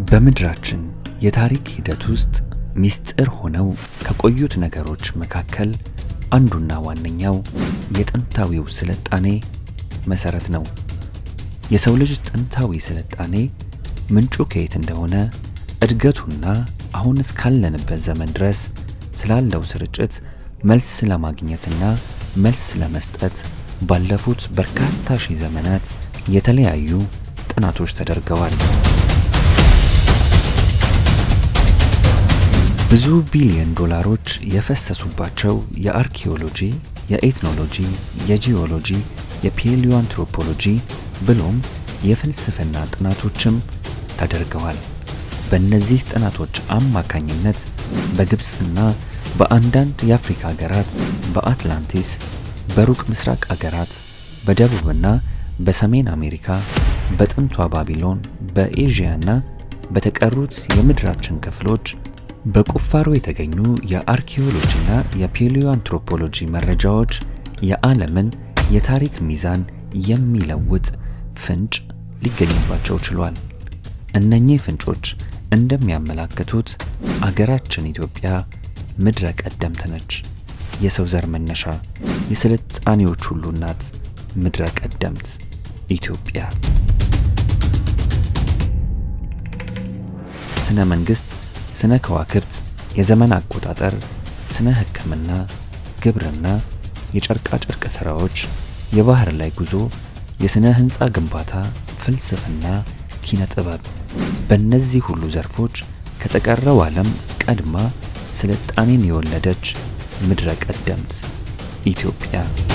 በምድራችን የታሪክ ሂደት ውስጥ ሚስጥር ሆነው ከቆዩት ነገሮች መካከል አንዱና ዋነኛው የጥንታዊው ስልጣኔ መሰረት ነው። የሰው ልጅ ጥንታዊ ስልጣኔ ምንጩ ከየት እንደሆነ እድገቱና አሁን እስካለንበት ዘመን ድረስ ስላለው ስርጭት መልስ ለማግኘትና መልስ ለመስጠት ባለፉት በርካታ ሺህ ዘመናት የተለያዩ ጥናቶች ተደርገዋል። ብዙ ቢሊዮን ዶላሮች የፈሰሱባቸው የአርኪኦሎጂ፣ የኤትኖሎጂ፣ የጂኦሎጂ፣ የፔሊዮአንትሮፖሎጂ ብሎም የፍልስፍና ጥናቶችም ተደርገዋል። በእነዚህ ጥናቶች አማካኝነት በግብፅና በአንዳንድ የአፍሪካ ሀገራት፣ በአትላንቲስ፣ በሩቅ ምስራቅ አገራት፣ በደቡብና በሰሜን አሜሪካ፣ በጥንቷ ባቢሎን፣ በኤዥያና በተቀሩት የምድራችን ክፍሎች በቁፋሮ የተገኙ የአርኪኦሎጂና የፔሊዮአንትሮፖሎጂ መረጃዎች የዓለምን የታሪክ ሚዛን የሚለውጥ ፍንጭ ሊገኝባቸው ችሏል። እነኚህ ፍንጮች እንደሚያመላክቱት አገራችን ኢትዮጵያ ምድረ ቀደምት ነች። የሰው ዘር መነሻ፣ የስልጣኔዎች ሁሉ እናት ምድረ ቀደምት ኢትዮጵያ። ስነ መንግስት፣ ስነ ከዋክብት፣ የዘመን አቆጣጠር፣ ስነ ሕክምና፣ ግብርና፣ የጨርቃ ጨርቅ ስራዎች፣ የባህር ላይ ጉዞ፣ የስነ ህንፃ ግንባታ፣ ፍልስፍና፣ ኪነ ጥበብ በእነዚህ ሁሉ ዘርፎች ከተቀረው ዓለም ቀድማ ስልጣኔን የወለደች ምድረ ቀደምት ኢትዮጵያ።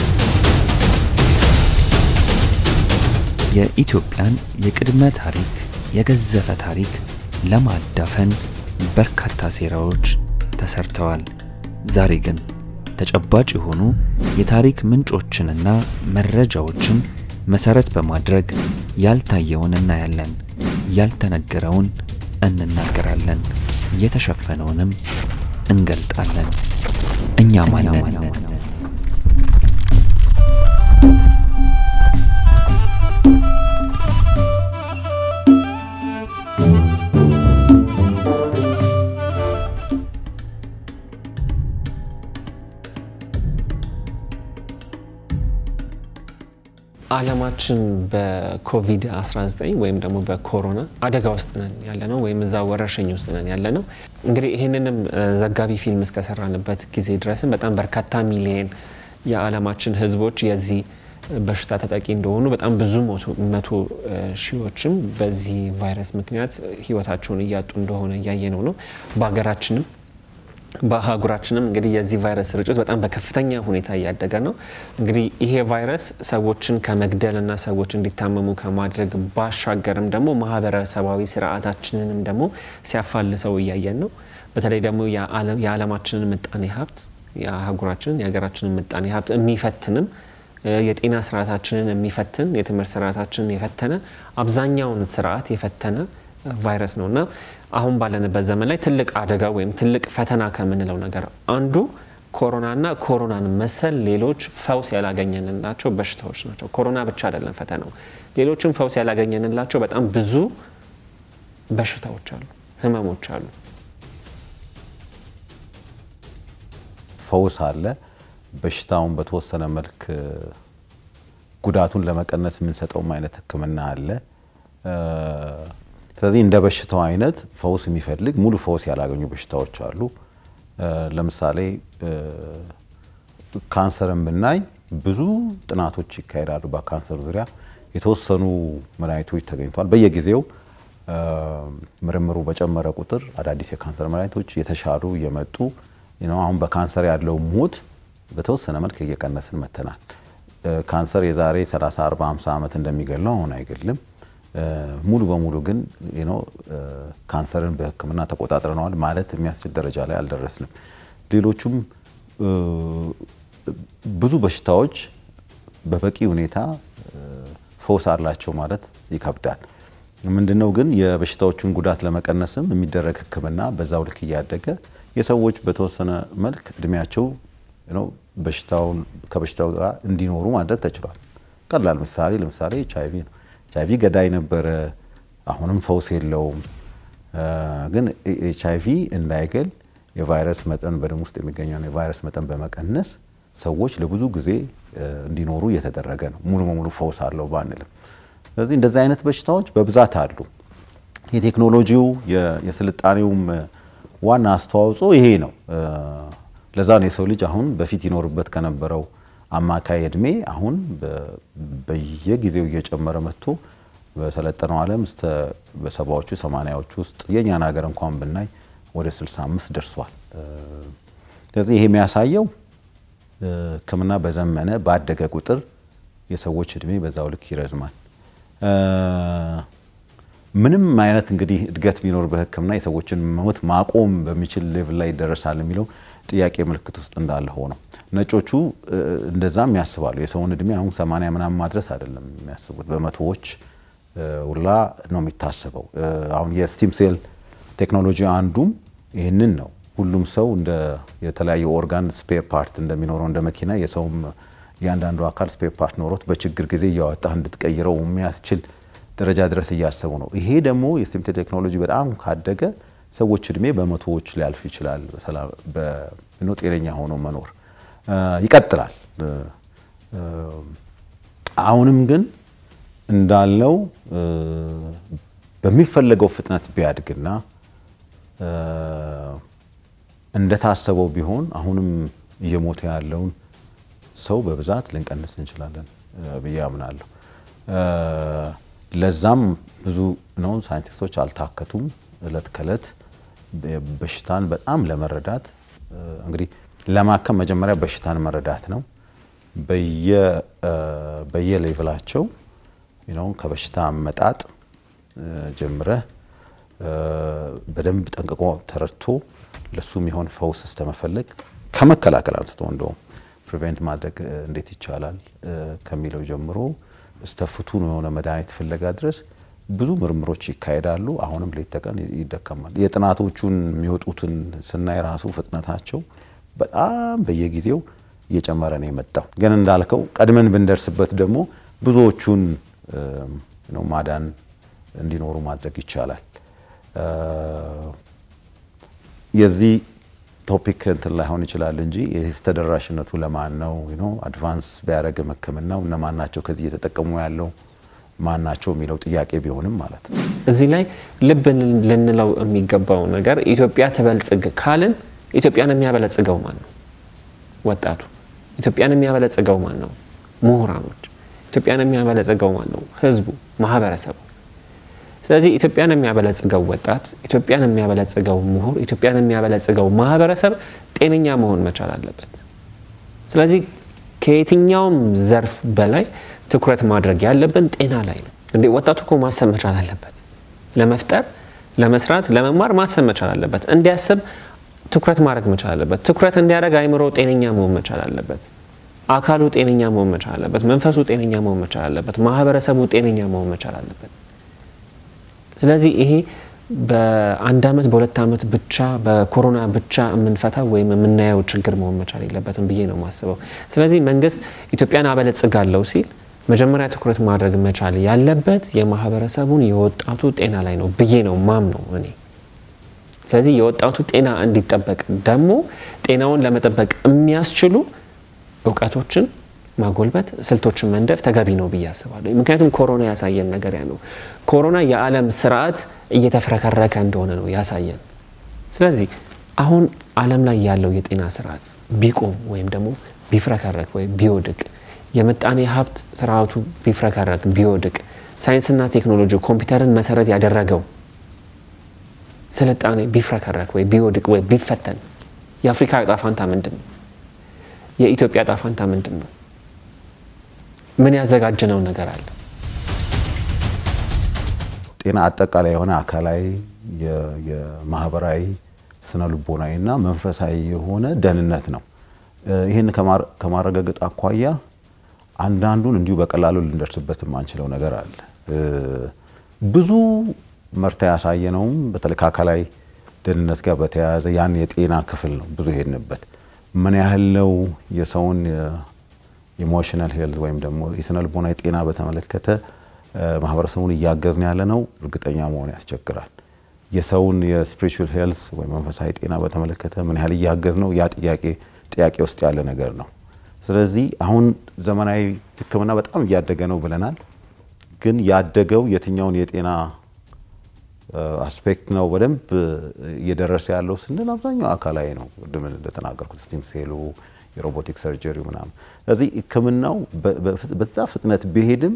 የኢትዮጵያን የቅድመ ታሪክ የገዘፈ ታሪክ ለማዳፈን በርካታ ሴራዎች ተሰርተዋል። ዛሬ ግን ተጨባጭ የሆኑ የታሪክ ምንጮችንና መረጃዎችን መሰረት በማድረግ ያልታየውን እናያለን፣ ያልተነገረውን እንናገራለን፣ የተሸፈነውንም እንገልጣለን። እኛ ማንን? ዓለማችን በኮቪድ-19 ወይም ደግሞ በኮሮና አደጋ ውስጥ ነን ያለ ነው፣ ወይም እዛ ወረርሽኝ ውስጥ ነን ያለ ነው። እንግዲህ ይህንንም ዘጋቢ ፊልም እስከሰራንበት ጊዜ ድረስም በጣም በርካታ ሚሊየን የዓለማችን ሕዝቦች የዚህ በሽታ ተጠቂ እንደሆኑ በጣም ብዙ መቶ ሺዎችም በዚህ ቫይረስ ምክንያት ሕይወታቸውን እያጡ እንደሆነ እያየነው ነው። በሀገራችንም በአህጉራችንም እንግዲህ የዚህ ቫይረስ ስርጭት በጣም በከፍተኛ ሁኔታ እያደገ ነው። እንግዲህ ይሄ ቫይረስ ሰዎችን ከመግደልና ሰዎች እንዲታመሙ ከማድረግ ባሻገርም ደግሞ ማህበረሰባዊ ስርዓታችንንም ደግሞ ሲያፋልሰው እያየን ነው። በተለይ ደግሞ የዓለማችንን ምጣኔ ሀብት የአህጉራችንን የሀገራችንን ምጣኔ ሀብት የሚፈትንም የጤና ስርዓታችንን የሚፈትን የትምህርት ስርዓታችንን የፈተነ አብዛኛውን ስርዓት የፈተነ ቫይረስ ነው እና አሁን ባለንበት ዘመን ላይ ትልቅ አደጋ ወይም ትልቅ ፈተና ከምንለው ነገር አንዱ ኮሮናና ኮሮናን መሰል ሌሎች ፈውስ ያላገኘንላቸው በሽታዎች ናቸው። ኮሮና ብቻ አይደለም ፈተናው፣ ሌሎችም ፈውስ ያላገኘንላቸው በጣም ብዙ በሽታዎች አሉ፣ ህመሞች አሉ። ፈውስ አለ። በሽታውን በተወሰነ መልክ ጉዳቱን ለመቀነስ የምንሰጠውም አይነት ሕክምና አለ። ስለዚህ እንደ በሽታው አይነት ፈውስ የሚፈልግ ሙሉ ፈውስ ያላገኙ በሽታዎች አሉ። ለምሳሌ ካንሰርን ብናይ ብዙ ጥናቶች ይካሄዳሉ። በካንሰር ዙሪያ የተወሰኑ መድኃኒቶች ተገኝተዋል። በየጊዜው ምርምሩ በጨመረ ቁጥር አዳዲስ የካንሰር መድኃኒቶች የተሻሉ እየመጡ አሁን በካንሰር ያለው ሞት በተወሰነ መልክ እየቀነስን መተናል። ካንሰር የዛሬ 30፣ 40፣ 50 ዓመት እንደሚገለው አሁን አይገልም። ሙሉ በሙሉ ግን ካንሰርን በህክምና ተቆጣጥረነዋል ማለት የሚያስችል ደረጃ ላይ አልደረስንም። ሌሎቹም ብዙ በሽታዎች በበቂ ሁኔታ ፈውስ አላቸው ማለት ይከብዳል። ምንድነው ግን የበሽታዎቹን ጉዳት ለመቀነስም የሚደረግ ህክምና በዛው ልክ እያደገ የሰዎች በተወሰነ መልክ እድሜያቸው በሽታውን ከበሽታው ጋር እንዲኖሩ ማድረግ ተችሏል። ቀላል ምሳሌ ለምሳሌ ኤች አይቪ ነው። ኤች አይቪ ገዳይ ነበረ፣ አሁንም ፈውስ የለውም። ግን ኤች አይ ቪ እንዳይገል የቫይረስ መጠን በደም ውስጥ የሚገኘውን የቫይረስ መጠን በመቀነስ ሰዎች ለብዙ ጊዜ እንዲኖሩ እየተደረገ ነው። ሙሉ በሙሉ ፈውስ አለው ባንልም፣ ስለዚህ እንደዚህ አይነት በሽታዎች በብዛት አሉ። የቴክኖሎጂው የስልጣኔውም ዋና አስተዋጽኦ ይሄ ነው። ለዛ ነው የሰው ልጅ አሁን በፊት ይኖርበት ከነበረው አማካይ እድሜ አሁን በየጊዜው እየጨመረ መጥቶ በሰለጠነው ዓለም እስከ በሰባዎቹ ሰማንያዎቹ ውስጥ የእኛን ሀገር እንኳን ብናይ ወደ 65 ደርሷል። ስለዚህ ይሄ የሚያሳየው ሕክምና በዘመነ ባደገ ቁጥር የሰዎች እድሜ በዛው ልክ ይረዝማል። ምንም አይነት እንግዲህ እድገት ቢኖር በሕክምና የሰዎችን ሞት ማቆም በሚችል ሌቭል ላይ ይደረሳል የሚለው ጥያቄ ምልክት ውስጥ እንዳለ ሆነው ነጮቹ እንደዛም ያስባሉ። የሰውን እድሜ አሁን ሰማንያ ምናምን ማድረስ አይደለም የሚያስቡት በመቶዎች ውላ ነው የሚታሰበው። አሁን የስቲም ሴል ቴክኖሎጂ አንዱም ይህንን ነው። ሁሉም ሰው እንደ የተለያዩ ኦርጋን ስፔር ፓርት እንደሚኖረው እንደ መኪና የሰውም እያንዳንዱ አካል ስፔር ፓርት ኖሮት በችግር ጊዜ እያወጣ እንድትቀይረው የሚያስችል ደረጃ ድረስ እያሰቡ ነው። ይሄ ደግሞ የስቲም ሴል ቴክኖሎጂ በጣም ካደገ ሰዎች እድሜ በመቶዎች ሊያልፍ ይችላል። ጤነኛ ሆኖ መኖር ይቀጥላል። አሁንም ግን እንዳለው በሚፈለገው ፍጥነት ቢያድግና እንደታሰበው ቢሆን አሁንም እየሞተ ያለውን ሰው በብዛት ልንቀንስ እንችላለን ብዬ አምናለሁ። ለዛም ብዙ ነው ሳይንቲስቶች አልታከቱም። እለት ከእለት በሽታን በጣም ለመረዳት እንግዲህ ለማከም መጀመሪያ በሽታን መረዳት ነው። በየሌቭላቸው ከበሽታ አመጣጥ ጀምረህ በደንብ ጠንቅቆ ተረድቶ ለሱ የሚሆን ፈውስ እስከመፈለግ ከመከላከል አንስቶ እንደውም ፕሪቬንት ማድረግ እንዴት ይቻላል ከሚለው ጀምሮ እስከ ፍቱን የሆነ መድኃኒት ፍለጋ ድረስ ብዙ ምርምሮች ይካሄዳሉ። አሁንም ሌት ተቀን ይደከማል። የጥናቶቹን የሚወጡትን ስናይ ራሱ ፍጥነታቸው በጣም በየጊዜው እየጨመረ ነው የመጣው። ግን እንዳልከው ቀድመን ብንደርስበት ደግሞ ብዙዎቹን ማዳን እንዲኖሩ ማድረግ ይቻላል። የዚህ ቶፒክ እንትን ላይሆን ይችላል እንጂ የዚህ ተደራሽነቱ ለማን ነው? አድቫንስ ቢያደረግም ሕክምናው እነማን ናቸው ከዚህ እየተጠቀሙ ያለው ማን ናቸው የሚለው ጥያቄ ቢሆንም ማለት ነው። እዚህ ላይ ልብ ልንለው የሚገባው ነገር ኢትዮጵያ ትበልጽግ ካልን ኢትዮጵያን የሚያበለጽገው ማን ነው? ወጣቱ። ኢትዮጵያን የሚያበለጽገው ማን ነው? ምሁራኖች። ኢትዮጵያን የሚያበለጽገው ማን ነው? ህዝቡ፣ ማህበረሰቡ። ስለዚህ ኢትዮጵያን የሚያበለጽገው ወጣት፣ ኢትዮጵያን የሚያበለጽገው ምሁር፣ ኢትዮጵያን የሚያበለጽገው ማህበረሰብ ጤነኛ መሆን መቻል አለበት። ስለዚህ ከየትኛውም ዘርፍ በላይ ትኩረት ማድረግ ያለብን ጤና ላይ ነው። እንዴ ወጣቱ እኮ ማሰብ መቻል አለበት። ለመፍጠር፣ ለመስራት፣ ለመማር ማሰብ መቻል አለበት። እንዲያስብ ትኩረት ማድረግ መቻል አለበት። ትኩረት እንዲያደርግ አይምሮ ጤነኛ መሆን መቻል አለበት። አካሉ ጤነኛ መሆን መቻል አለበት። መንፈሱ ጤነኛ መሆን መቻል አለበት። ማህበረሰቡ ጤነኛ መሆን መቻል አለበት። ስለዚህ ይሄ በአንድ ዓመት በሁለት ዓመት ብቻ በኮሮና ብቻ የምንፈታው ወይም የምናየው ችግር መሆን መቻል የለበትም ብዬ ነው የማስበው። ስለዚህ መንግስት ኢትዮጵያን አበለጽጋለሁ ሲል መጀመሪያ ትኩረት ማድረግ መቻል ያለበት የማህበረሰቡን የወጣቱ ጤና ላይ ነው ብዬ ነው ማም ነው እኔ። ስለዚህ የወጣቱ ጤና እንዲጠበቅ ደግሞ ጤናውን ለመጠበቅ የሚያስችሉ እውቀቶችን ማጎልበት፣ ስልቶችን መንደፍ ተገቢ ነው ብዬ አስባለሁ። ምክንያቱም ኮሮና ያሳየን ነገር ያ ነው። ኮሮና የዓለም ስርዓት እየተፍረከረከ እንደሆነ ነው ያሳየን። ስለዚህ አሁን ዓለም ላይ ያለው የጤና ስርዓት ቢቆም ወይም ደግሞ ቢፍረከረክ ወይም ቢወድቅ፣ የምጣኔ ሀብት ስርዓቱ ቢፍረከረክ ቢወድቅ፣ ሳይንስና ቴክኖሎጂ ኮምፒውተርን መሰረት ያደረገው ስልጣኔ ቢፍረከረክ ወይ ቢወድቅ ወይ ቢፈተን የአፍሪካ ዕጣ ፋንታ ምንድን ነው? የኢትዮጵያ ዕጣ ፋንታ ምንድን ነው? ምን ያዘጋጀነው ነገር አለ? ጤና አጠቃላይ የሆነ አካላዊ፣ የማህበራዊ፣ ስነ ልቦናዊ እና መንፈሳዊ የሆነ ደህንነት ነው። ይህን ከማረጋገጥ አኳያ አንዳንዱን እንዲሁ በቀላሉ ልንደርስበት የማንችለው ነገር አለ። ብዙ መርታ ያሳየነውም በተለይ ከአካላዊ ደህንነት ጋር በተያያዘ ያን የጤና ክፍል ነው ብዙ ሄድንበት። ምን ያህል ነው የሰውን ኢሞሽናል ሄልዝ ወይም ደግሞ የስነ ልቦና ጤና በተመለከተ ማህበረሰቡን እያገዝን ያለ ነው እርግጠኛ መሆን ያስቸግራል። የሰውን የስፒሪቹዋል ሄልስ ወይም መንፈሳዊ ጤና በተመለከተ ምን ያህል እያገዝ ነው? ያ ጥያቄ ጥያቄ ውስጥ ያለ ነገር ነው። ስለዚህ አሁን ዘመናዊ ሕክምና በጣም እያደገ ነው ብለናል። ግን ያደገው የትኛውን የጤና አስፔክት ነው በደንብ እየደረሰ ያለው ስንል አብዛኛው አካላዊ ነው። ቅድም እንደተናገርኩት ስቲም ሴሉ፣ የሮቦቲክ ሰርጀሪ ምናምን። ስለዚህ ሕክምናው በዛ ፍጥነት ቢሄድም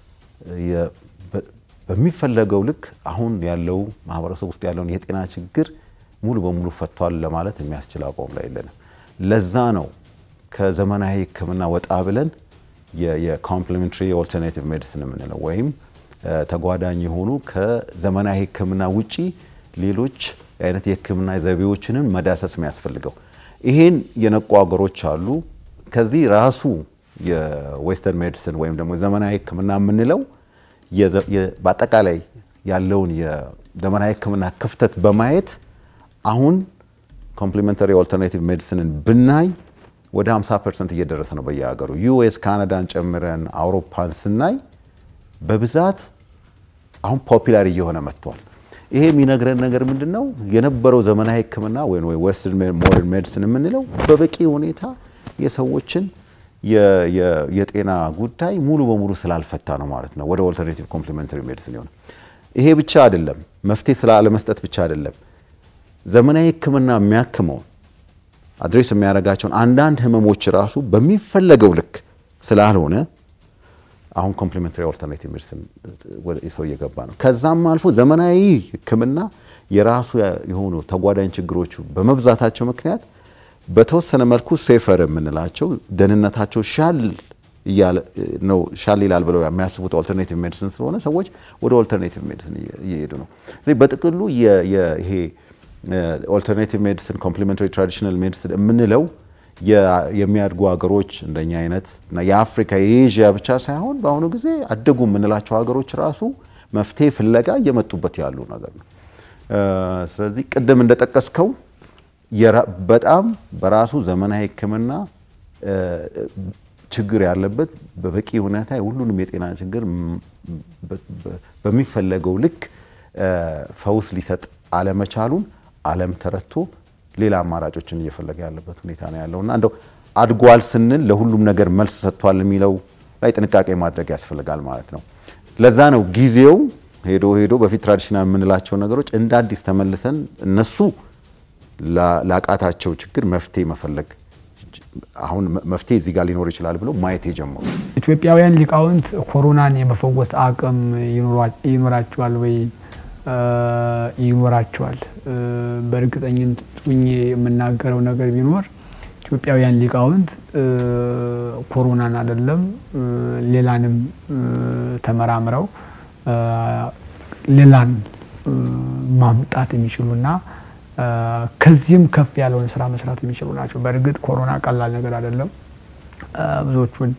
በሚፈለገው ልክ አሁን ያለው ማህበረሰብ ውስጥ ያለውን የጤና ችግር ሙሉ በሙሉ ፈቷል ለማለት የሚያስችል አቋም ላይ የለንም። ለዛ ነው ከዘመናዊ ሕክምና ወጣ ብለን የኮምፕሊሜንታሪ ኦልተርናቲቭ ሜዲሲን የምንለው ወይም ተጓዳኝ የሆኑ ከዘመናዊ ሕክምና ውጪ ሌሎች አይነት የሕክምና ዘይቤዎችንን መዳሰስ የሚያስፈልገው። ይሄን የነቁ ሀገሮች አሉ። ከዚህ ራሱ የዌስተርን ሜዲሲን ወይም ደግሞ ዘመናዊ ሕክምና የምንለው በአጠቃላይ ያለውን የዘመናዊ ሕክምና ክፍተት በማየት አሁን ኮምፕሊሜንታሪ ኦልተርናቲቭ ሜዲሲንን ብናይ ወደ 50 ፐርሰንት እየደረሰ ነው በየሀገሩ። ዩኤስ ካናዳን ጨምረን አውሮፓን ስናይ በብዛት አሁን ፖፒላር እየሆነ መጥቷል። ይሄ የሚነግረን ነገር ምንድን ነው? የነበረው ዘመናዊ ሕክምና ወይም ዌስተርን ሞደርን ሜዲሲን የምንለው በበቂ ሁኔታ የሰዎችን የጤና ጉዳይ ሙሉ በሙሉ ስላልፈታ ነው ማለት ነው። ወደ ኦልተርኔቲቭ ኮምፕሊሜንታሪ ሜዲሲን የሆነ ይሄ ብቻ አይደለም፣ መፍትሄ ስላለመስጠት ብቻ አይደለም። ዘመናዊ ሕክምና የሚያክመው አድሬስ የሚያደርጋቸውን አንዳንድ ህመሞች ራሱ በሚፈለገው ልክ ስላልሆነ አሁን ኮምፕሊሜንታሪ ኦልተርኔቲቭ ሜዲሲን ሰው እየገባ ነው። ከዛም አልፎ ዘመናዊ ሕክምና የራሱ የሆኑ ተጓዳኝ ችግሮቹ በመብዛታቸው ምክንያት በተወሰነ መልኩ ሴፈር የምንላቸው ደህንነታቸው ሻል ነው ሻል ይላል ብለው የሚያስቡት ኦልተርኔቲቭ ሜዲሲን ስለሆነ ሰዎች ወደ ኦልተርኔቲቭ ሜዲሲን እየሄዱ ነው። ስለዚህ በጥቅሉ ይሄ ኦልተርኔቲቭ ሜዲሲን ኮምፕሊሜንታሪ ትራዲሽናል ሜዲሲን የምንለው የሚያድጉ ሀገሮች እንደኛ አይነት እና የአፍሪካ የኤዥያ ብቻ ሳይሆን በአሁኑ ጊዜ አደጉ የምንላቸው ሀገሮች ራሱ መፍትሄ ፍለጋ እየመጡበት ያሉ ነገር ነው። ስለዚህ ቅድም እንደጠቀስከው በጣም በራሱ ዘመናዊ ሕክምና ችግር ያለበት በበቂ ሁኔታ ሁሉንም የጤና ችግር በሚፈለገው ልክ ፈውስ ሊሰጥ አለመቻሉን ዓለም ተረድቶ ሌላ አማራጮችን እየፈለገ ያለበት ሁኔታ ነው ያለው እና እንደው አድጓል ስንል ለሁሉም ነገር መልስ ሰጥቷል የሚለው ላይ ጥንቃቄ ማድረግ ያስፈልጋል ማለት ነው። ለዛ ነው ጊዜው ሄዶ ሄዶ በፊት ትራዲሽናል የምንላቸው ነገሮች እንደ አዲስ ተመልሰን እነሱ ላቃታቸው ችግር መፍትሄ መፈለግ አሁን መፍትሄ እዚህ ጋር ሊኖር ይችላል ብለው ማየት የጀመሩ ኢትዮጵያውያን ሊቃውንት ኮሮናን የመፈወስ አቅም ይኖራቸዋል ወይ? ይኖራቸዋል። በእርግጠኝነት ሆኜ የምናገረው ነገር ቢኖር ኢትዮጵያውያን ሊቃውንት ኮሮናን አይደለም ሌላንም ተመራምረው ሌላን ማምጣት የሚችሉና ከዚህም ከፍ ያለውን ስራ መስራት የሚችሉ ናቸው። በእርግጥ ኮሮና ቀላል ነገር አይደለም። ብዙዎቹን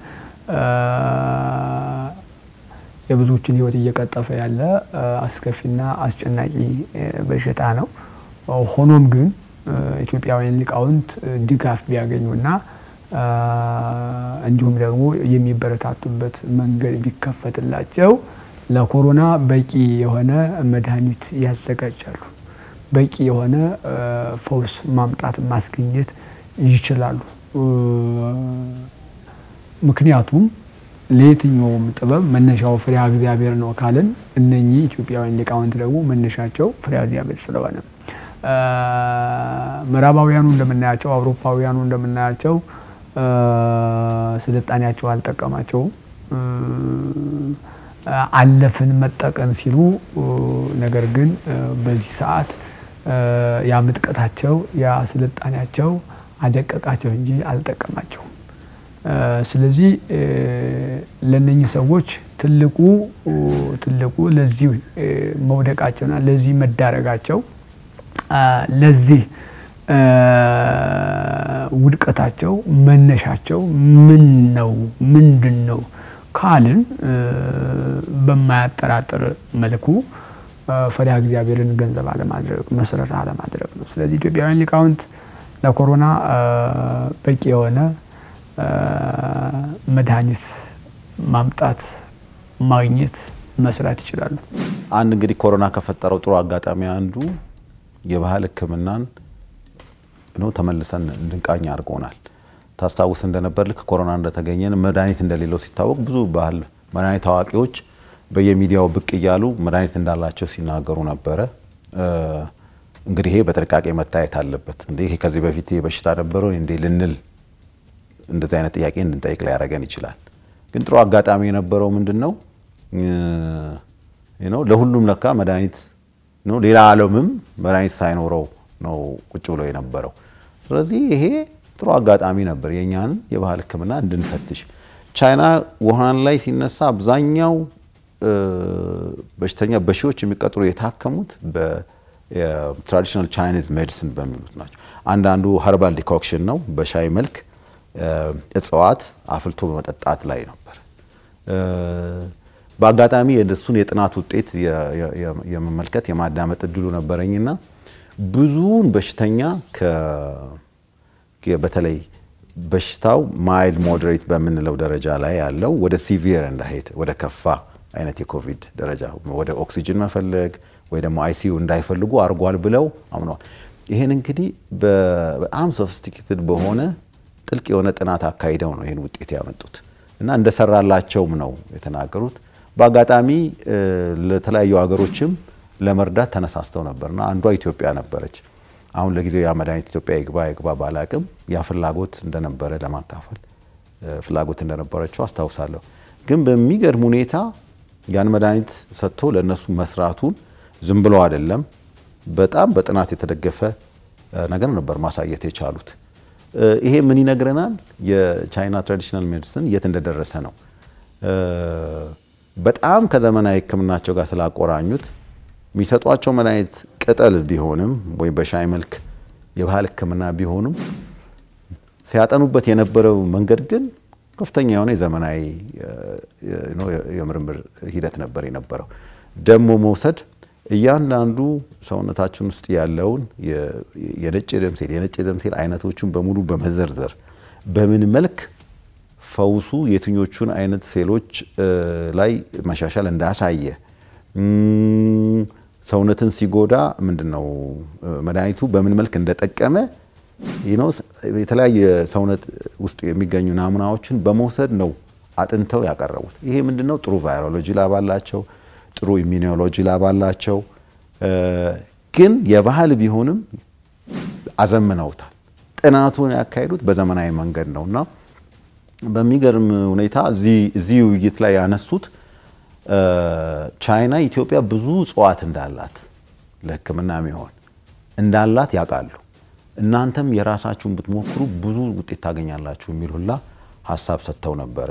የብዙዎችን ሕይወት እየቀጠፈ ያለ አስከፊና አስጨናቂ በሽታ ነው። ሆኖም ግን ኢትዮጵያውያን ሊቃውንት ድጋፍ ቢያገኙና እንዲሁም ደግሞ የሚበረታቱበት መንገድ ቢከፈትላቸው ለኮሮና በቂ የሆነ መድኃኒት ያዘጋጃሉ። በቂ የሆነ ፈውስ ማምጣት ማስገኘት ይችላሉ። ምክንያቱም ለየትኛውም ጥበብ መነሻው ፍሬሃ እግዚአብሔር ነው ካልን እነኚህ ኢትዮጵያውያን ሊቃውንት ደግሞ መነሻቸው ፍሬሃ እግዚአብሔር ስለሆነ ምዕራባውያኑ እንደምናያቸው አውሮፓውያኑ እንደምናያቸው ስልጣኔያቸው አልጠቀማቸውም። አለፍን መጠቀም ሲሉ ነገር ግን በዚህ ሰዓት ያ ምጥቀታቸው ያ ስልጣኔያቸው አደቀቃቸው እንጂ አልጠቀማቸውም። ስለዚህ ለነኚህ ሰዎች ትልቁ ትልቁ ለዚህ መውደቃቸውና ለዚህ መዳረጋቸው ለዚህ ውድቀታቸው መነሻቸው ምን ነው ምንድን ነው ካልን በማያጠራጥር መልኩ ፈሪሃ እግዚአብሔርን ገንዘብ አለማድረግ መሰረት አለማድረግ ነው። ስለዚህ ኢትዮጵያውያን ሊቃውንት ለኮሮና በቂ የሆነ መድኃኒት ማምጣት ማግኘት መስራት ይችላሉ። አንድ እንግዲህ ኮሮና ከፈጠረው ጥሩ አጋጣሚ አንዱ የባህል ሕክምናን ነው ተመልሰን እንድንቃኝ አድርጎናል። ታስታውስ እንደነበር ልክ ኮሮና እንደተገኘን መድኃኒት እንደሌለው ሲታወቅ ብዙ ባህል መድኃኒት አዋቂዎች በየሚዲያው ብቅ እያሉ መድኃኒት እንዳላቸው ሲናገሩ ነበረ። እንግዲህ ይሄ በጥንቃቄ መታየት አለበት። እንዴ ይሄ ከዚህ በፊት በሽታ ነበረው እንዴ ልንል እንደዚህ አይነት ጥያቄ እንድንጠይቅ ሊያደርገን ይችላል። ግን ጥሩ አጋጣሚ የነበረው ምንድን ነው ነው ለሁሉም ለካ መድኃኒት ነው። ሌላ ዓለምም መድኃኒት ሳይኖረው ነው ቁጭ ብሎ የነበረው። ስለዚህ ይሄ ጥሩ አጋጣሚ ነበር የእኛን የባህል ሕክምና እንድንፈትሽ። ቻይና ውሃን ላይ ሲነሳ አብዛኛው በሽተኛ በሺዎች የሚቀጥሩ የታከሙት በትራዲሽናል ቻይኒዝ ሜዲሲን በሚሉት ናቸው። አንዳንዱ ሀርባል ዲኮክሽን ነው፣ በሻይ መልክ እጽዋት አፍልቶ በመጠጣት ላይ ነበር። በአጋጣሚ የእሱን የጥናት ውጤት የመመልከት የማዳመጥ እድሉ ነበረኝና ብዙውን በሽተኛ በተለይ በሽታው ማይልድ ሞዴሬት በምንለው ደረጃ ላይ ያለው ወደ ሲቪየር እንዳይሄድ ወደ ከፋ አይነት የኮቪድ ደረጃ ወደ ኦክሲጅን መፈለግ ወይ ደግሞ አይሲዩ እንዳይፈልጉ አድርጓል ብለው አምነዋል። ይህን እንግዲህ በጣም ሶፊስቲኬትድ በሆነ ጥልቅ የሆነ ጥናት አካሂደው ነው ይህን ውጤት ያመጡት እና እንደሰራላቸውም ነው የተናገሩት። በአጋጣሚ ለተለያዩ ሀገሮችም ለመርዳት ተነሳስተው ነበርና አንዷ ኢትዮጵያ ነበረች። አሁን ለጊዜው ያ መድኃኒት ኢትዮጵያ ይግባ ይግባ ባላቅም ያ ፍላጎት እንደነበረ ለማካፈል ፍላጎት እንደነበረችው አስታውሳለሁ። ግን በሚገርም ሁኔታ ያን መድኃኒት ሰጥቶ ለእነሱ መስራቱን ዝም ብሎ አይደለም፣ በጣም በጥናት የተደገፈ ነገር ነበር ማሳየት የቻሉት። ይሄ ምን ይነግረናል? የቻይና ትራዲሽናል ሜዲሲን የት እንደደረሰ ነው። በጣም ከዘመናዊ ሕክምናቸው ጋር ስላቆራኙት የሚሰጧቸው መድኃኒት ቅጠል ቢሆንም ወይም በሻይ መልክ የባህል ሕክምና ቢሆንም ሲያጠኑበት የነበረው መንገድ ግን ከፍተኛ የሆነ የዘመናዊ የምርምር ሂደት ነበር የነበረው። ደግሞ መውሰድ እያንዳንዱ ሰውነታችን ውስጥ ያለውን የነጭ ደም ሴል የነጭ ደም ሴል አይነቶቹን በሙሉ በመዘርዘር በምን መልክ ፈውሱ የትኞቹን አይነት ሴሎች ላይ መሻሻል እንዳሳየ ሰውነትን ሲጎዳ ምንድን ነው መድኃኒቱ በምን መልክ እንደጠቀመ የተለያየ ሰውነት ውስጥ የሚገኙ ናሙናዎችን በመውሰድ ነው አጥንተው ያቀረቡት። ይሄ ምንድን ነው ጥሩ ቫይሮሎጂ ላብ አላቸው፣ ጥሩ ኢሚኒዮሎጂ ላብ አላቸው። ግን የባህል ቢሆንም አዘምነውታል። ጥናቱን ያካሄዱት በዘመናዊ መንገድ ነው እና በሚገርም ሁኔታ እዚህ ውይይት ላይ ያነሱት ቻይና ኢትዮጵያ ብዙ እጽዋት እንዳላት ለሕክምና የሚሆን እንዳላት ያውቃሉ። እናንተም የራሳችሁን ብትሞክሩ ብዙ ውጤት ታገኛላችሁ የሚል ሁላ ሀሳብ ሰጥተው ነበረ።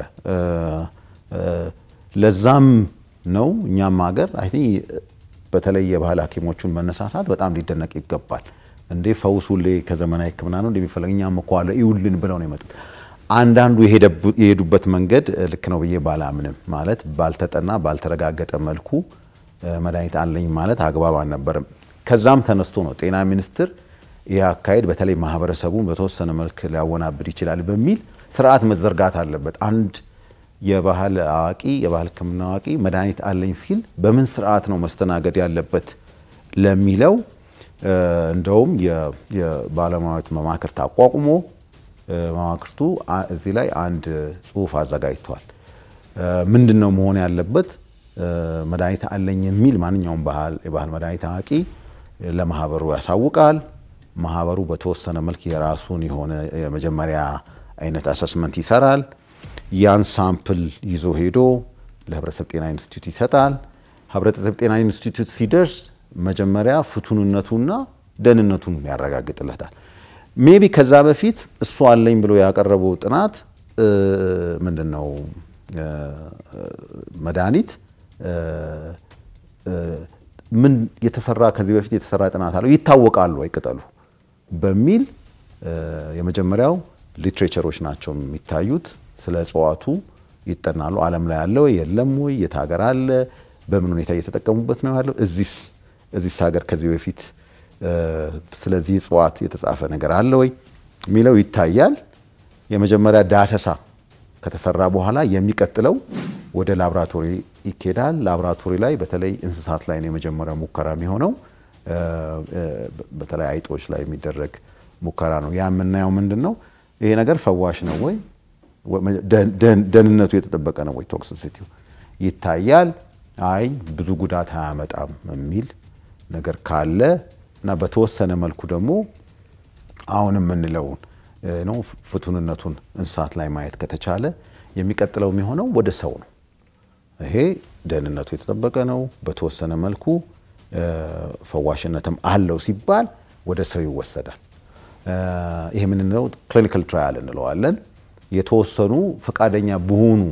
ለዛም ነው እኛም ሀገር አይ በተለይ የባህል ሐኪሞቹን መነሳሳት በጣም ሊደነቅ ይገባል። እንዴ ፈውስ ሁሌ ከዘመናዊ ሕክምና ነው እንደሚፈለግ እኛም እኮ አለ ይውልን ብለው ነው የመጡት። አንዳንዱ የሄዱበት መንገድ ልክ ነው ብዬ ባላምንም፣ ማለት ባልተጠና ባልተረጋገጠ መልኩ መድኃኒት አለኝ ማለት አግባብ አልነበረም። ከዛም ተነስቶ ነው ጤና ሚኒስቴር ይህ አካሄድ በተለይ ማህበረሰቡን በተወሰነ መልክ ሊያወናብድ ይችላል በሚል ስርዓት መዘርጋት አለበት። አንድ የባህል አዋቂ የባህል ሕክምና አዋቂ መድኃኒት አለኝ ሲል በምን ስርዓት ነው መስተናገድ ያለበት ለሚለው እንደውም የባለሙያዎች መማክርት አቋቁሞ መማክርቱ እዚህ ላይ አንድ ጽሁፍ አዘጋጅቷል። ምንድን ነው መሆን ያለበት? መድኃኒት አለኝ የሚል ማንኛውም የባህል መድኃኒት አዋቂ ለማህበሩ ያሳውቃል። ማህበሩ በተወሰነ መልክ የራሱን የሆነ የመጀመሪያ አይነት አሰስመንት ይሰራል። ያን ሳምፕል ይዞ ሄዶ ለህብረተሰብ ጤና ኢንስቲትዩት ይሰጣል። ህብረተሰብ ጤና ኢንስቲትዩት ሲደርስ መጀመሪያ ፍቱንነቱና ደህንነቱን ያረጋግጥለታል። ሜቢ ከዛ በፊት እሱ አለኝ ብሎ ያቀረበው ጥናት ምንድን ነው መድኃኒት ምን የተሰራ ከዚህ በፊት የተሰራ ጥናት አለው ይታወቃሉ ወይ ቅጠሉ በሚል የመጀመሪያው ሊትሬቸሮች ናቸው የሚታዩት። ስለ እጽዋቱ ይጠናሉ። ዓለም ላይ አለ ወይ የለም ወይ የት ሀገር አለ በምን ሁኔታ እየተጠቀሙበት ነው ያለው እዚስ እዚስ ሀገር ከዚህ በፊት ስለዚህ እጽዋት የተጻፈ ነገር አለ ወይ የሚለው ይታያል። የመጀመሪያ ዳሰሳ ከተሰራ በኋላ የሚቀጥለው ወደ ላብራቶሪ ይኬዳል። ላቦራቶሪ ላይ በተለይ እንስሳት ላይ ነው የመጀመሪያ ሙከራ የሚሆነው። በተለይ አይጦች ላይ የሚደረግ ሙከራ ነው። ያ የምናየው ምንድን ነው? ይሄ ነገር ፈዋሽ ነው ወይ፣ ደህንነቱ የተጠበቀ ነው ወይ፣ ቶክሲሲቲው ይታያል። አይ ብዙ ጉዳት አያመጣም የሚል ነገር ካለ እና በተወሰነ መልኩ ደግሞ አሁን የምንለውን ነው ፍቱንነቱን እንስሳት ላይ ማየት ከተቻለ የሚቀጥለው የሚሆነው ወደ ሰው ነው። ይሄ ደህንነቱ የተጠበቀ ነው፣ በተወሰነ መልኩ ፈዋሽነትም አለው ሲባል ወደ ሰው ይወሰዳል። ይሄ የምንለው ክሊኒካል ትራያል እንለዋለን። የተወሰኑ ፈቃደኛ በሆኑ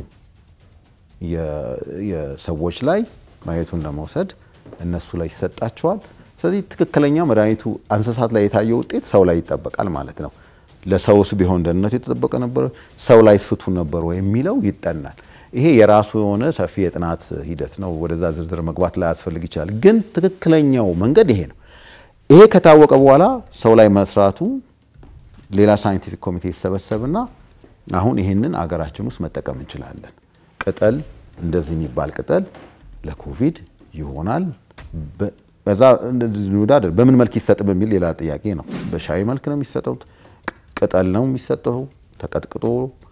የሰዎች ላይ ማየቱን ለመውሰድ እነሱ ላይ ይሰጣቸዋል። ስለዚህ ትክክለኛ መድኃኒቱ እንስሳት ላይ የታየው ውጤት ሰው ላይ ይጠበቃል ማለት ነው። ለሰውስ ቢሆን ደህንነቱ የተጠበቀ ነበር፣ ሰው ላይ ፍቱን ነበር ወይ የሚለው ይጠናል። ይሄ የራሱ የሆነ ሰፊ የጥናት ሂደት ነው። ወደዛ ዝርዝር መግባት ላይ ያስፈልግ ይችላል። ግን ትክክለኛው መንገድ ይሄ ነው። ይሄ ከታወቀ በኋላ ሰው ላይ መስራቱ ሌላ ሳይንቲፊክ ኮሚቴ ይሰበሰብና አሁን ይሄንን አገራችን ውስጥ መጠቀም እንችላለን። ቅጠል እንደዚህ የሚባል ቅጠል ለኮቪድ ይሆናል። በዛ ውዳደር በምን መልክ ይሰጥ በሚል ሌላ ጥያቄ ነው። በሻይ መልክ ነው የሚሰጠው? ቅጠል ነው የሚሰጠው? ተቀጥቅጦ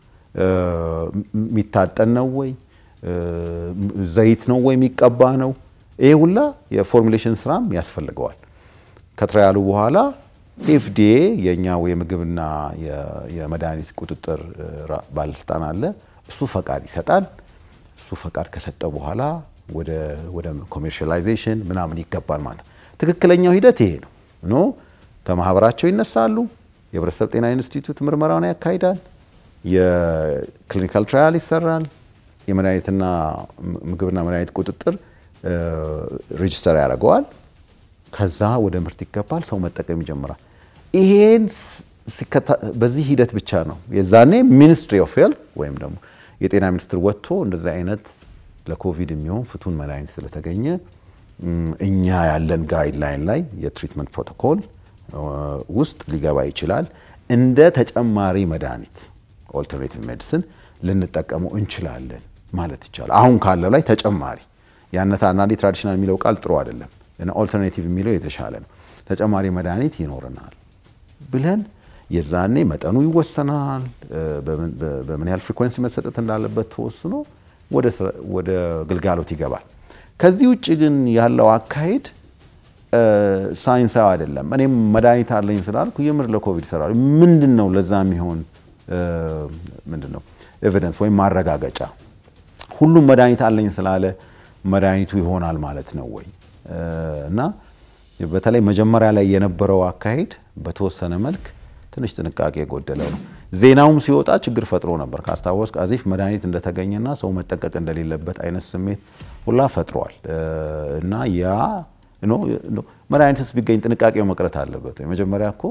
የሚታጠን ነው ወይ? ዘይት ነው ወይ የሚቀባ ነው? ይሄ ሁላ የፎርሙሌሽን ስራም ያስፈልገዋል። ከትራያሉ በኋላ ኤፍዲኤ የእኛ የምግብና የመድኃኒት ቁጥጥር ባለስልጣን አለ። እሱ ፈቃድ ይሰጣል። እሱ ፈቃድ ከሰጠ በኋላ ወደ ኮሜርሻላይዜሽን ምናምን ይገባል ማለት ነው። ትክክለኛው ሂደት ይሄ ነው ኖ ከማህበራቸው ይነሳሉ። የህብረተሰብ ጤና ኢንስቲትዩት ምርመራውን ያካሂዳል። የክሊኒካል ትራያል ይሰራል። የመድኃኒትና ምግብና መድኃኒት ቁጥጥር ሬጅስተር ያደርገዋል። ከዛ ወደ ምርት ይገባል። ሰው መጠቀም ይጀምራል። ይሄን በዚህ ሂደት ብቻ ነው የዛኔ ሚኒስትሪ ኦፍ ሄልት ወይም ደግሞ የጤና ሚኒስትር ወጥቶ እንደዚህ አይነት ለኮቪድ የሚሆን ፍቱን መድኃኒት ስለተገኘ እኛ ያለን ጋይድላይን ላይ የትሪትመንት ፕሮቶኮል ውስጥ ሊገባ ይችላል። እንደ ተጨማሪ መድኃኒት ኦልተርኔቲቭ ሜዲሲን ልንጠቀመው እንችላለን ማለት ይቻላል። አሁን ካለው ላይ ተጨማሪ ያነት አንዳንዴ ትራዲሽናል የሚለው ቃል ጥሩ አይደለም። ኦልተርኔቲቭ የሚለው የተሻለ ነው። ተጨማሪ መድኃኒት ይኖረናል ብለን የዛኔ መጠኑ ይወሰናል። በምን ያህል ፍሪኮንሲ መሰጠት እንዳለበት ተወስኖ ወደ ግልጋሎት ይገባል። ከዚህ ውጭ ግን ያለው አካሄድ ሳይንሳዊ አይደለም። እኔም መድኃኒት አለኝ ስላልኩ የምር ለኮቪድ ይሰራሉ። ምንድን ነው ለዛ የሚሆን ምንድን ነው ኤቪደንስ ወይም ማረጋገጫ? ሁሉም መድኃኒት አለኝ ስላለ መድኃኒቱ ይሆናል ማለት ነው ወይ? እና በተለይ መጀመሪያ ላይ የነበረው አካሄድ በተወሰነ መልክ ትንሽ ጥንቃቄ የጎደለው ነው። ዜናውም ሲወጣ ችግር ፈጥሮ ነበር። ካስታወስ አዚፍ መድኃኒት እንደተገኘና ሰው መጠንቀቅ እንደሌለበት አይነት ስሜት ሁላ ፈጥሯል። እና ያ መድኃኒትስ ቢገኝ ጥንቃቄው መቅረት አለበት። መጀመሪያ እኮ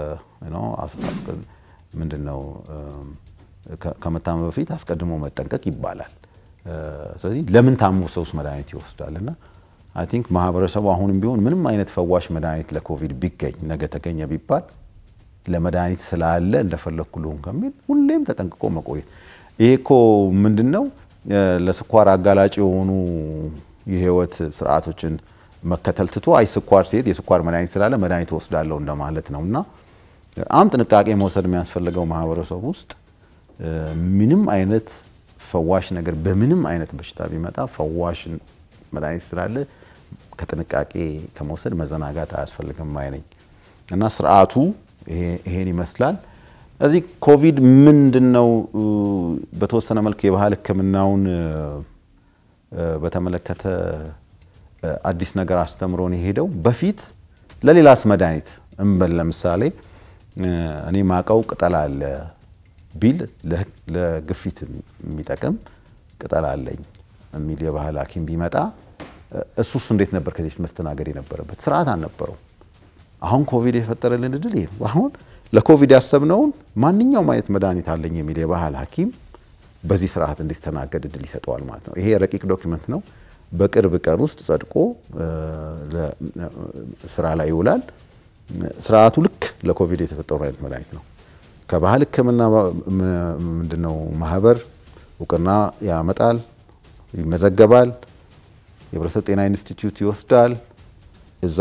ምንድን ነው ከመታመም በፊት አስቀድሞ መጠንቀቅ ይባላል። ስለዚህ ለምን ታሞ ሰውስ መድኃኒት ይወስዳል? እና አይ ቲንክ ማህበረሰቡ አሁንም ቢሆን ምንም አይነት ፈዋሽ መድኃኒት ለኮቪድ ቢገኝ ነገ ተገኘ ቢባል ለመድኃኒት ስላለ እንደፈለግኩ ልሁን ከሚል ሁሌም ተጠንቅቆ መቆየት። ይሄ እኮ ምንድን ነው ለስኳር አጋላጭ የሆኑ የህይወት ስርዓቶችን መከተል ትቶ አይ ስኳር ሲሄድ የስኳር መድኃኒት ስላለ መድኃኒት ወስዳለሁ እንደማለት ነው። እና በጣም ጥንቃቄ መውሰድ የሚያስፈልገው ማህበረሰብ ውስጥ ምንም አይነት ፈዋሽ ነገር በምንም አይነት በሽታ ቢመጣ ፈዋሽ መድኃኒት ስላለ ከጥንቃቄ ከመውሰድ መዘናጋት አያስፈልግም አይነኝ እና ስርዓቱ ይሄን ይመስላል። እዚህ ኮቪድ ምንድን ነው በተወሰነ መልክ የባህል ሕክምናውን በተመለከተ አዲስ ነገር አስተምሮን የሄደው በፊት ለሌላስ መድኃኒት እንበል ለምሳሌ እኔ ማቀው ቅጠል አለ ቢል ለግፊት የሚጠቅም ቅጠል አለኝ የሚል የባህል ሐኪም ቢመጣ እሱስ እንዴት ነበር ከዚህ በፊት መስተናገድ የነበረበት? ስርዓት አልነበረው። አሁን ኮቪድ የፈጠረልን እድል ይሄ ነው። አሁን ለኮቪድ ያሰብነውን ማንኛውም አይነት መድኃኒት አለኝ የሚል የባህል ሐኪም በዚህ ስርዓት እንዲስተናገድ እድል ይሰጠዋል ማለት ነው። ይሄ ረቂቅ ዶክመንት ነው። በቅርብ ቀን ውስጥ ጸድቆ ስራ ላይ ይውላል። ስርዓቱ ልክ ለኮቪድ የተሰጠው አይነት መድኃኒት ነው። ከባህል ሕክምና ምንድነው ማህበር እውቅና ያመጣል። ይመዘገባል። የህብረተሰብ ጤና ኢንስቲትዩት ይወስዳል። እዛ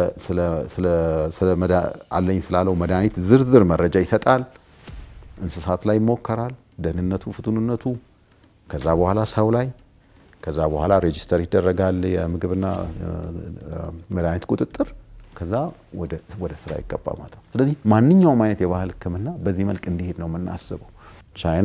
አለኝ ስላለው መድኃኒት ዝርዝር መረጃ ይሰጣል። እንስሳት ላይ ይሞከራል፣ ደህንነቱ፣ ፍቱንነቱ። ከዛ በኋላ ሰው ላይ ከዛ በኋላ ሬጂስተር ይደረጋል የምግብና መድኃኒት ቁጥጥር። ከዛ ወደ ስራ ይገባ ማለት ነው። ስለዚህ ማንኛውም አይነት የባህል ሕክምና በዚህ መልክ እንዲሄድ ነው የምናስበው። ቻይና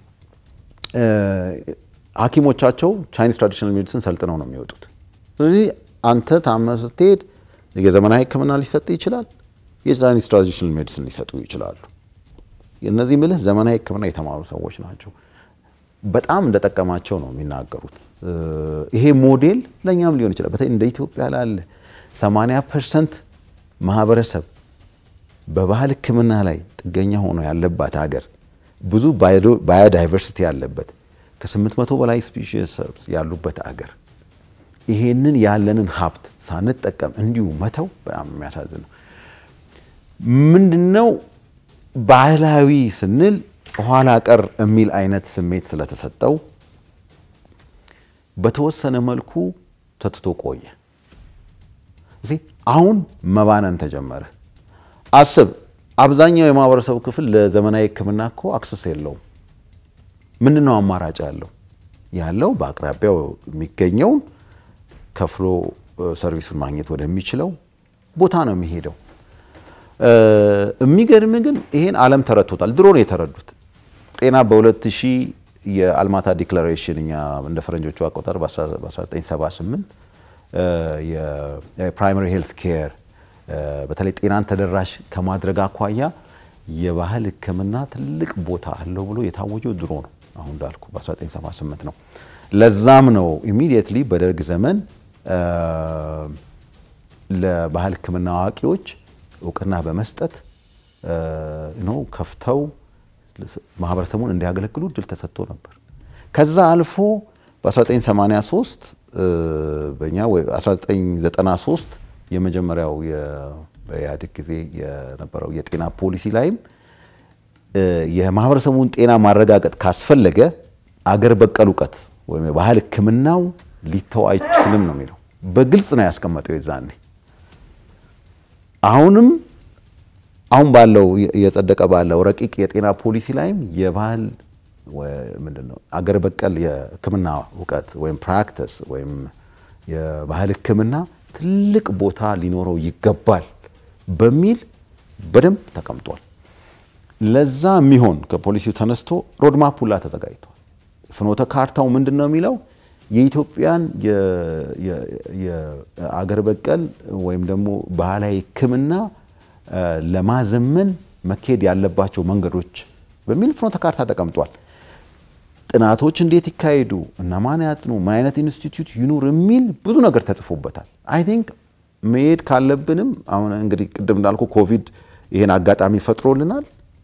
ሐኪሞቻቸው ቻይኒዝ ትራዲሽናል ሜዲሲን ሰልጥነው ነው የሚወጡት። ስለዚህ አንተ ታመህ ስትሄድ የዘመናዊ ሕክምና ሊሰጥ ይችላል፣ የቻይኒዝ ትራዲሽናል ሜዲሲን ሊሰጡ ይችላሉ። እነዚህ ምልህ ዘመናዊ ሕክምና የተማሩ ሰዎች ናቸው። በጣም እንደጠቀማቸው ነው የሚናገሩት። ይሄ ሞዴል ለእኛም ሊሆን ይችላል። በተለይ እንደ ኢትዮጵያ ላለ 80 ፐርሰንት ማህበረሰብ በባህል ሕክምና ላይ ጥገኛ ሆኖ ያለባት ሀገር ብዙ ባዮዳይቨርሲቲ ያለበት ከ800 በላይ ስፒሺስ ያሉበት አገር ይሄንን ያለንን ሀብት ሳንጠቀም እንዲሁ መተው በጣም የሚያሳዝን ነው። ምንድነው ባህላዊ ስንል ኋላ ቀር የሚል አይነት ስሜት ስለተሰጠው በተወሰነ መልኩ ተትቶ ቆየ። እዚህ አሁን መባነን ተጀመረ። አስብ፣ አብዛኛው የማህበረሰቡ ክፍል ለዘመናዊ ሕክምና እኮ አክሰስ የለውም። ምንድን ነው አማራጭ ያለው? ያለው በአቅራቢያው የሚገኘውን ከፍሎ ሰርቪሱን ማግኘት ወደሚችለው ቦታ ነው የሚሄደው። የሚገርም ግን ይሄን ዓለም ተረድቶታል። ድሮ ነው የተረዱት። ጤና በ2000 የአልማታ ዲክላሬሽን እኛ እንደ ፈረንጆቹ አቆጣጠር በ1978 የፕራይመሪ ሄልስ ኬር በተለይ ጤናን ተደራሽ ከማድረግ አኳያ የባህል ሕክምና ትልቅ ቦታ አለው ብሎ የታወጀው ድሮ ነው። አሁን እንዳልኩ በ1978 ነው። ለዛም ነው ኢሚዲየትሊ በደርግ ዘመን ለባህል ሕክምና አዋቂዎች እውቅና በመስጠት ነው ከፍተው ማህበረሰቡን እንዲያገለግሉ እድል ተሰጥቶ ነበር። ከዛ አልፎ በ1983 በእኛ 1993 የመጀመሪያው በኢህአዴግ ጊዜ የነበረው የጤና ፖሊሲ ላይም የማህበረሰቡን ጤና ማረጋገጥ ካስፈለገ አገር በቀል እውቀት ወይም የባህል ሕክምናው ሊተው አይችልም ነው የሚለው። በግልጽ ነው ያስቀመጠው የዛኔ። አሁንም አሁን ባለው እየጸደቀ ባለው ረቂቅ የጤና ፖሊሲ ላይም የባህል ምንድን ነው አገር በቀል የሕክምና እውቀት ወይም ፕራክቲስ ወይም የባህል ሕክምና ትልቅ ቦታ ሊኖረው ይገባል በሚል በደንብ ተቀምጧል። ለዛ የሚሆን ከፖሊሲው ተነስቶ ሮድማፕ ሁላ ተዘጋጅቷል። ፍኖተ ካርታው ምንድን ነው የሚለው የኢትዮጵያን የአገር በቀል ወይም ደግሞ ባህላዊ ሕክምና ለማዘመን መካሄድ ያለባቸው መንገዶች በሚል ፍኖተ ካርታ ተቀምጧል። ጥናቶች እንዴት ይካሄዱ፣ እነማን ያጥኑ፣ ምን አይነት ኢንስቲትዩት ይኑር የሚል ብዙ ነገር ተጽፎበታል። አይ ቲንክ መሄድ ካለብንም አሁን እንግዲህ ቅድም እንዳልኩ ኮቪድ ይሄን አጋጣሚ ፈጥሮልናል።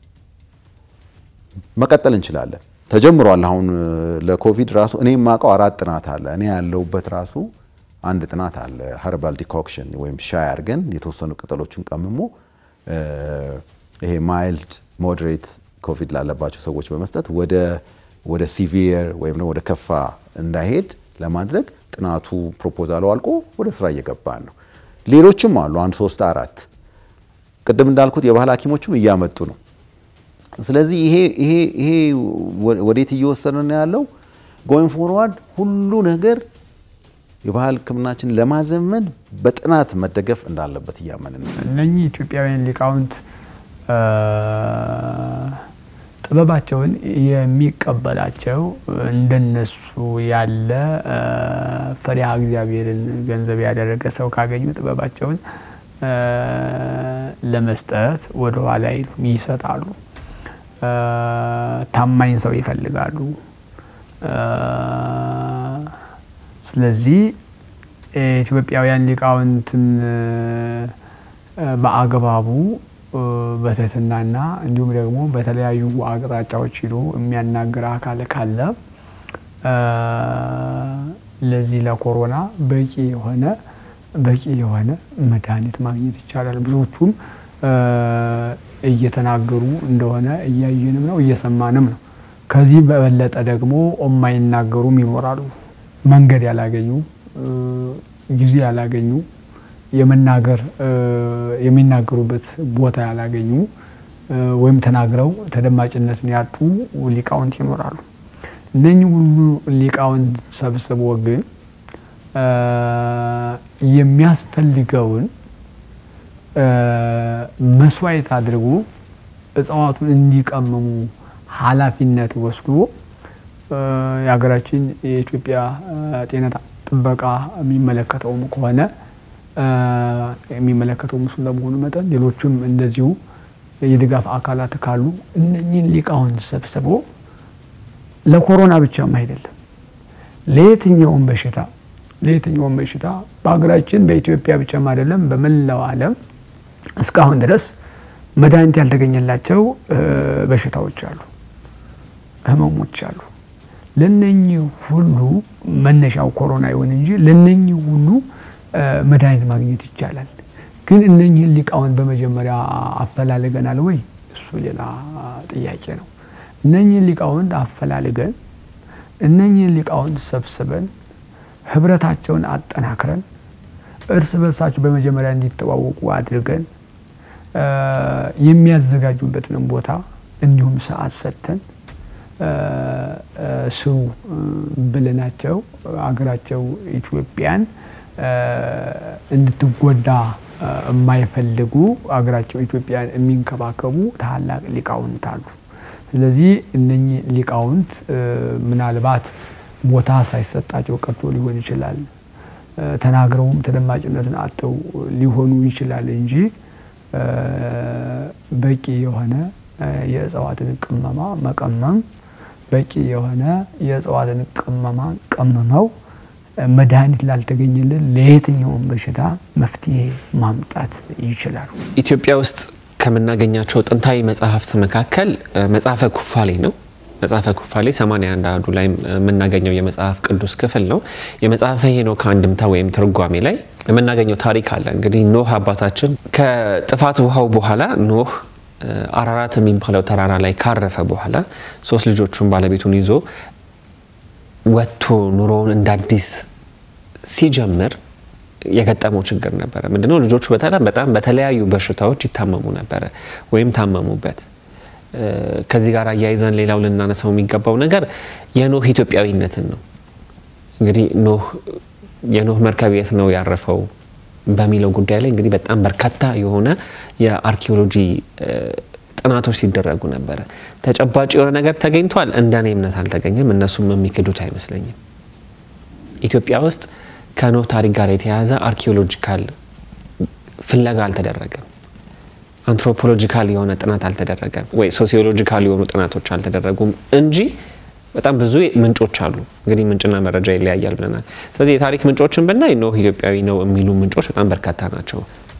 መቀጠል እንችላለን። ተጀምሯል። አሁን ለኮቪድ ራሱ እኔ የማውቀው አራት ጥናት አለ። እኔ ያለሁበት ራሱ አንድ ጥናት አለ። ሀርባል ዲኮክሽን ወይም ሻይ አድርገን የተወሰኑ ቅጠሎችን ቀምሞ ይሄ ማይልድ ሞዴሬት ኮቪድ ላለባቸው ሰዎች በመስጠት ወደ ወደ ሲቪየር ወይም ወደ ከፋ እንዳይሄድ ለማድረግ ጥናቱ ፕሮፖዛሉ አልቆ ወደ ስራ እየገባን ነው። ሌሎችም አሉ አንድ ሶስት አራት ቅድም እንዳልኩት የባህል ሐኪሞችም እያመጡ ነው። ስለዚህ ይሄ ይሄ ይሄ ወዴት እየወሰነ ነው ያለው? ጎይንግ ፎርዋርድ ሁሉ ነገር የባህል ሕክምናችን ለማዘመን በጥናት መደገፍ እንዳለበት እያመንን ነው። እነኚህ ኢትዮጵያውያን ሊቃውንት ጥበባቸውን የሚቀበላቸው እንደነሱ ያለ ፈሪሃ እግዚአብሔርን ገንዘብ ያደረገ ሰው ካገኙ ጥበባቸውን ለመስጠት ወደ ኋላ አይሉም፣ ይሰጣሉ። ታማኝ ሰው ይፈልጋሉ። ስለዚህ ኢትዮጵያውያን ሊቃውንትን በአግባቡ በትህትናና እንዲሁም ደግሞ በተለያዩ አቅጣጫዎች ሂዶ የሚያናግር አካል ካለ ለዚህ ለኮሮና በቂ የሆነ በቂ የሆነ መድኃኒት ማግኘት ይቻላል። ብዙዎቹም እየተናገሩ እንደሆነ እያየንም ነው እየሰማንም ነው። ከዚህ በበለጠ ደግሞ የማይናገሩም ይኖራሉ። መንገድ ያላገኙ ጊዜ ያላገኙ የመናገር የሚናገሩበት ቦታ ያላገኙ ወይም ተናግረው ተደማጭነትን ያጡ ሊቃውንት ይኖራሉ። እነኚህ ሁሉ ሊቃውንት ሰብስቦ ግን የሚያስፈልገውን መስዋዕት አድርጎ እጽዋቱን እንዲቀምሙ ኃላፊነት ወስዶ የሀገራችን የኢትዮጵያ ጤና ጥበቃ የሚመለከተውም ከሆነ የሚመለከተው እሱ እንደመሆኑ መጠን ሌሎችም እንደዚሁ የድጋፍ አካላት ካሉ እነኚህን ሊቃውንት ሰብስቦ ለኮሮና ብቻም አይደለም ለየትኛውም በሽታ ለየትኛውም በሽታ በሀገራችን በኢትዮጵያ ብቻም አይደለም በመላው ዓለም እስካሁን ድረስ መድኃኒት ያልተገኘላቸው በሽታዎች አሉ፣ ህመሞች አሉ። ለነኚህ ሁሉ መነሻው ኮሮና ይሁን እንጂ ለነኚህ ሁሉ መድኃኒት ማግኘት ይቻላል። ግን እነኚህን ሊቃውንት በመጀመሪያ አፈላልገናል ወይ? እሱ ሌላ ጥያቄ ነው። እነኚህን ሊቃውንት አፈላልገን እነኚህን ሊቃውንት ሰብስበን ህብረታቸውን አጠናክረን እርስ በርሳቸው በመጀመሪያ እንዲተዋወቁ አድርገን የሚያዘጋጁበትንም ቦታ እንዲሁም ሰዓት ሰጥተን ስሩ ብለናቸው አገራቸው ኢትዮጵያን እንድትጎዳ የማይፈልጉ አገራቸው ኢትዮጵያን የሚንከባከቡ ታላቅ ሊቃውንት አሉ። ስለዚህ እነኚህ ሊቃውንት ምናልባት ቦታ ሳይሰጣቸው ቀርቶ ሊሆን ይችላል። ተናግረውም ተደማጭነትን አጥተው ሊሆኑ ይችላል እንጂ በቂ የሆነ የእጽዋትን ቅመማ መቀመም በቂ የሆነ የእጽዋትን ቅመማ ቀምመው መድኃኒት ላልተገኘልን ለየትኛውም በሽታ መፍትሄ ማምጣት ይችላሉ። ኢትዮጵያ ውስጥ ከምናገኛቸው ጥንታዊ መጽሐፍት መካከል መጽሐፈ ኩፋሌ ነው። መጽሐፈ ኩፋሌ 81 አሐዱ ላይ የምናገኘው የመጽሐፍ ቅዱስ ክፍል ነው። የመጽሐፈ ሄኖክ አንድምታ ወይም ትርጓሜ ላይ የምናገኘው ታሪክ አለ። እንግዲህ ኖህ አባታችን ከጥፋት ውሃው በኋላ ኖህ አራራት የሚባለው ተራራ ላይ ካረፈ በኋላ ሶስት ልጆቹን ባለቤቱን ይዞ ወጥቶ ኑሮውን እንደ አዲስ ሲጀምር የገጠመው ችግር ነበረ። ምንድነው? ልጆቹ በጣም በጣም በተለያዩ በሽታዎች ይታመሙ ነበረ ወይም ታመሙበት። ከዚህ ጋር አያይዘን ሌላው ልናነሳው የሚገባው ነገር የኖህ ኢትዮጵያዊነትን ነው። እንግዲህ ኖህ የኖህ መርከብ የት ነው ያረፈው በሚለው ጉዳይ ላይ እንግዲህ በጣም በርካታ የሆነ የአርኪኦሎጂ ጥናቶች ሲደረጉ ነበረ። ተጨባጭ የሆነ ነገር ተገኝቷል። እንደኔ እምነት አልተገኘም። እነሱም የሚክዱት አይመስለኝም። ኢትዮጵያ ውስጥ ከኖህ ታሪክ ጋር የተያያዘ አርኪኦሎጂካል ፍለጋ አልተደረገም። አንትሮፖሎጂካል የሆነ ጥናት አልተደረገም፣ ወይ ሶሲዮሎጂካል የሆኑ ጥናቶች አልተደረጉም እንጂ በጣም ብዙ ምንጮች አሉ። እንግዲህ ምንጭና መረጃ ይለያያል ብለናል። ስለዚህ የታሪክ ምንጮችን ብናይ ኖህ ኢትዮጵያዊ ነው የሚሉ ምንጮች በጣም በርካታ ናቸው።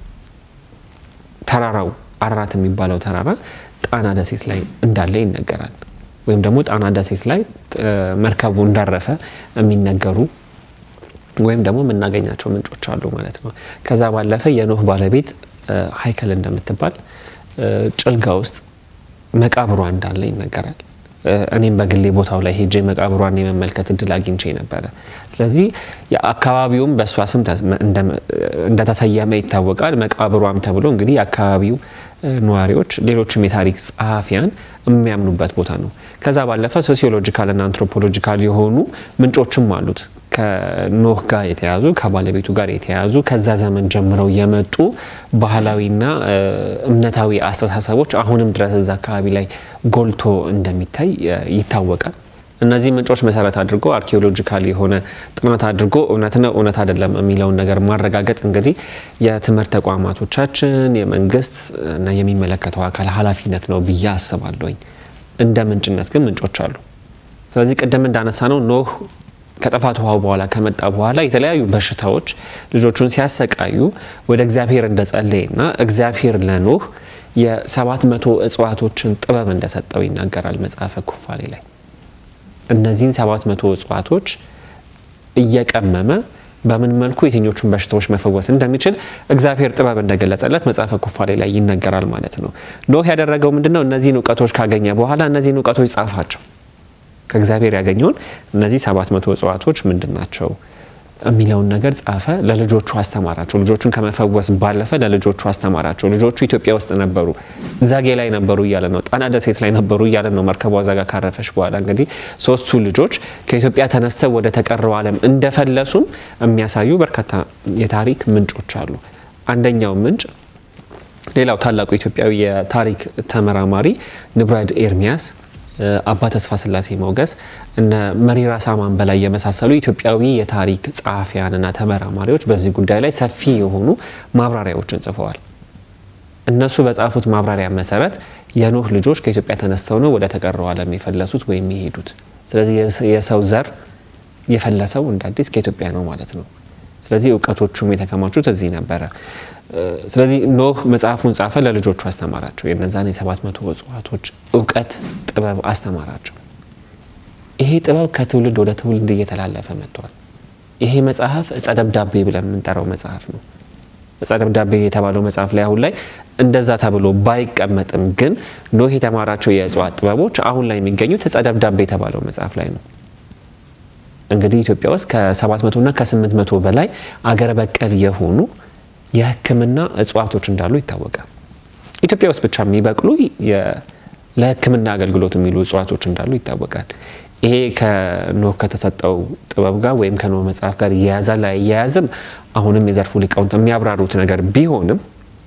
ተራራው አራራት የሚባለው ተራራ ጣና ደሴት ላይ እንዳለ ይነገራል። ወይም ደግሞ ጣና ደሴት ላይ መርከቡ እንዳረፈ የሚነገሩ ወይም ደግሞ የምናገኛቸው ምንጮች አሉ ማለት ነው። ከዛ ባለፈ የኖህ ባለቤት ሀይከል እንደምትባል ጭልጋ ውስጥ መቃብሯ እንዳለ ይነገራል። እኔም በግሌ ቦታው ላይ ሄጄ መቃብሯን የመመልከት እድል አግኝቼ ነበረ። ስለዚህ የአካባቢውም በእሷ ስም እንደተሰየመ ይታወቃል። መቃብሯም ተብሎ እንግዲህ የአካባቢው ነዋሪዎች፣ ሌሎችም የታሪክ ጸሐፊያን የሚያምኑበት ቦታ ነው። ከዛ ባለፈ ሶሲዮሎጂካል እና አንትሮፖሎጂካል የሆኑ ምንጮችም አሉት። ከኖህ ጋር የተያዙ ከባለቤቱ ጋር የተያዙ ከዛ ዘመን ጀምረው የመጡ ባህላዊና እምነታዊ አስተሳሰቦች አሁንም ድረስ እዛ አካባቢ ላይ ጎልቶ እንደሚታይ ይታወቃል። እነዚህ ምንጮች መሰረት አድርጎ አርኪኦሎጂካል የሆነ ጥናት አድርጎ እውነት ነው እውነት አይደለም የሚለውን ነገር ማረጋገጥ እንግዲህ የትምህርት ተቋማቶቻችን የመንግስት እና የሚመለከተው አካል ኃላፊነት ነው ብዬ አስባለሁኝ። እንደ ምንጭነት ግን ምንጮች አሉ። ስለዚህ ቅድም እንዳነሳ ነው ኖህ ከጥፋት ውሃው በኋላ ከመጣ በኋላ የተለያዩ በሽታዎች ልጆቹን ሲያሰቃዩ ወደ እግዚአብሔር እንደጸለየና እግዚአብሔር ለኖህ የሰባት መቶ እጽዋቶችን ጥበብ እንደሰጠው ይናገራል መጽሐፈ ኩፋሌ ላይ። እነዚህን ሰባት መቶ እጽዋቶች እየቀመመ በምን መልኩ የትኞቹን በሽታዎች መፈወስ እንደሚችል እግዚአብሔር ጥበብ እንደገለጸለት መጽሐፈ ኩፋሌ ላይ ይነገራል ማለት ነው። ኖህ ያደረገው ምንድነው? እነዚህን እውቀቶች ካገኘ በኋላ እነዚህን እውቀቶች ጻፋቸው። ከእግዚአብሔር ያገኘውን እነዚህ ሰባት መቶ እጽዋቶች ምንድን ናቸው የሚለውን ነገር ጻፈ። ለልጆቹ አስተማራቸው። ልጆቹን ከመፈወስ ባለፈ ለልጆቹ አስተማራቸው። ልጆቹ ኢትዮጵያ ውስጥ ነበሩ፣ ዛጌ ላይ ነበሩ እያለ ነው። ጣና ደሴት ላይ ነበሩ እያለ ነው። መርከቧ ዛጋ ካረፈች በኋላ እንግዲህ ሶስቱ ልጆች ከኢትዮጵያ ተነስተው ወደ ተቀረው ዓለም እንደፈለሱም የሚያሳዩ በርካታ የታሪክ ምንጮች አሉ። አንደኛው ምንጭ ሌላው ታላቁ ኢትዮጵያዊ የታሪክ ተመራማሪ ንቡራድ ኤርሚያስ አባ ተስፋ ስላሴ ሞገስ እነ መሪራ ሳማን በላይ የመሳሰሉ ኢትዮጵያዊ የታሪክ ጸሐፊያንና ተመራማሪዎች በዚህ ጉዳይ ላይ ሰፊ የሆኑ ማብራሪያዎችን ጽፈዋል። እነሱ በጻፉት ማብራሪያ መሰረት የኖህ ልጆች ከኢትዮጵያ ተነስተው ነው ወደ ተቀረው ዓለም የፈለሱት ወይም የሄዱት። ስለዚህ የሰው ዘር የፈለሰው እንደ አዲስ ከኢትዮጵያ ነው ማለት ነው። ስለዚህ እውቀቶቹም የተከማቹት እዚህ ነበረ። ስለዚህ ኖህ መጽሐፉን ጻፈ፣ ለልጆቹ አስተማራቸው። የነዛን የሰባት መቶ እጽዋቶች እውቀት ጥበብ አስተማራቸው። ይሄ ጥበብ ከትውልድ ወደ ትውልድ እየተላለፈ መጥቷል። ይሄ መጽሐፍ እጸ ደብዳቤ ብለን የምንጠራው መጽሐፍ ነው። እጸ ደብዳቤ የተባለው መጽሐፍ ላይ አሁን ላይ እንደዛ ተብሎ ባይቀመጥም ግን ኖህ የተማራቸው የእጽዋት ጥበቦች አሁን ላይ የሚገኙት እጸ ደብዳቤ የተባለው መጽሐፍ ላይ ነው። እንግዲህ ኢትዮጵያ ውስጥ ከ700 እና ከ800 በላይ አገር በቀል የሆኑ የሕክምና እጽዋቶች እንዳሉ ይታወቃል። ኢትዮጵያ ውስጥ ብቻ የሚበቅሉ ለሕክምና አገልግሎት የሚሉ እጽዋቶች እንዳሉ ይታወቃል። ይሄ ከኖህ ከተሰጠው ጥበብ ጋር ወይም ከኖህ መጽሐፍ ጋር እያያዛል አያያዝም አሁንም የዘርፉ ሊቃውንት የሚያብራሩት ነገር ቢሆንም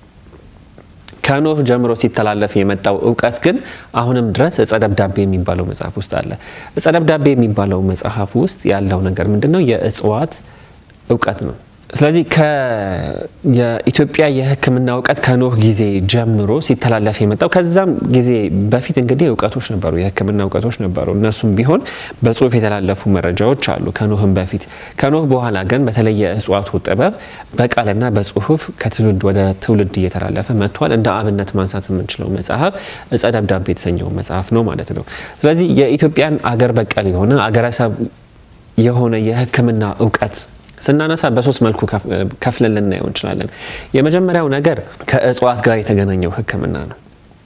ከኖህ ጀምሮ ሲተላለፍ የመጣው እውቀት ግን አሁንም ድረስ እጸ ደብዳቤ የሚባለው መጽሐፍ ውስጥ አለ። እጸ ደብዳቤ የሚባለው መጽሐፍ ውስጥ ያለው ነገር ምንድን ነው? የእጽዋት እውቀት ነው። ስለዚህ የኢትዮጵያ የሕክምና እውቀት ከኖህ ጊዜ ጀምሮ ሲተላለፍ የመጣው ከዛም ጊዜ በፊት እንግዲህ እውቀቶች ነበሩ፣ የሕክምና እውቀቶች ነበሩ። እነሱም ቢሆን በጽሁፍ የተላለፉ መረጃዎች አሉ ከኖህም በፊት። ከኖህ በኋላ ግን በተለይ የእጽዋቱ ጥበብ በቃልና በጽሁፍ ከትውልድ ወደ ትውልድ እየተላለፈ መጥቷል። እንደ አብነት ማንሳት የምንችለው መጽሐፍ እጸ ደብዳቤ የተሰኘው መጽሐፍ ነው ማለት ነው። ስለዚህ የኢትዮጵያን አገር በቀል የሆነ አገረሰብ የሆነ የሕክምና እውቀት ስናነሳ በሶስት መልኩ ከፍለን ልናየው እንችላለን። የመጀመሪያው ነገር ከእጽዋት ጋር የተገናኘው ህክምና ነው።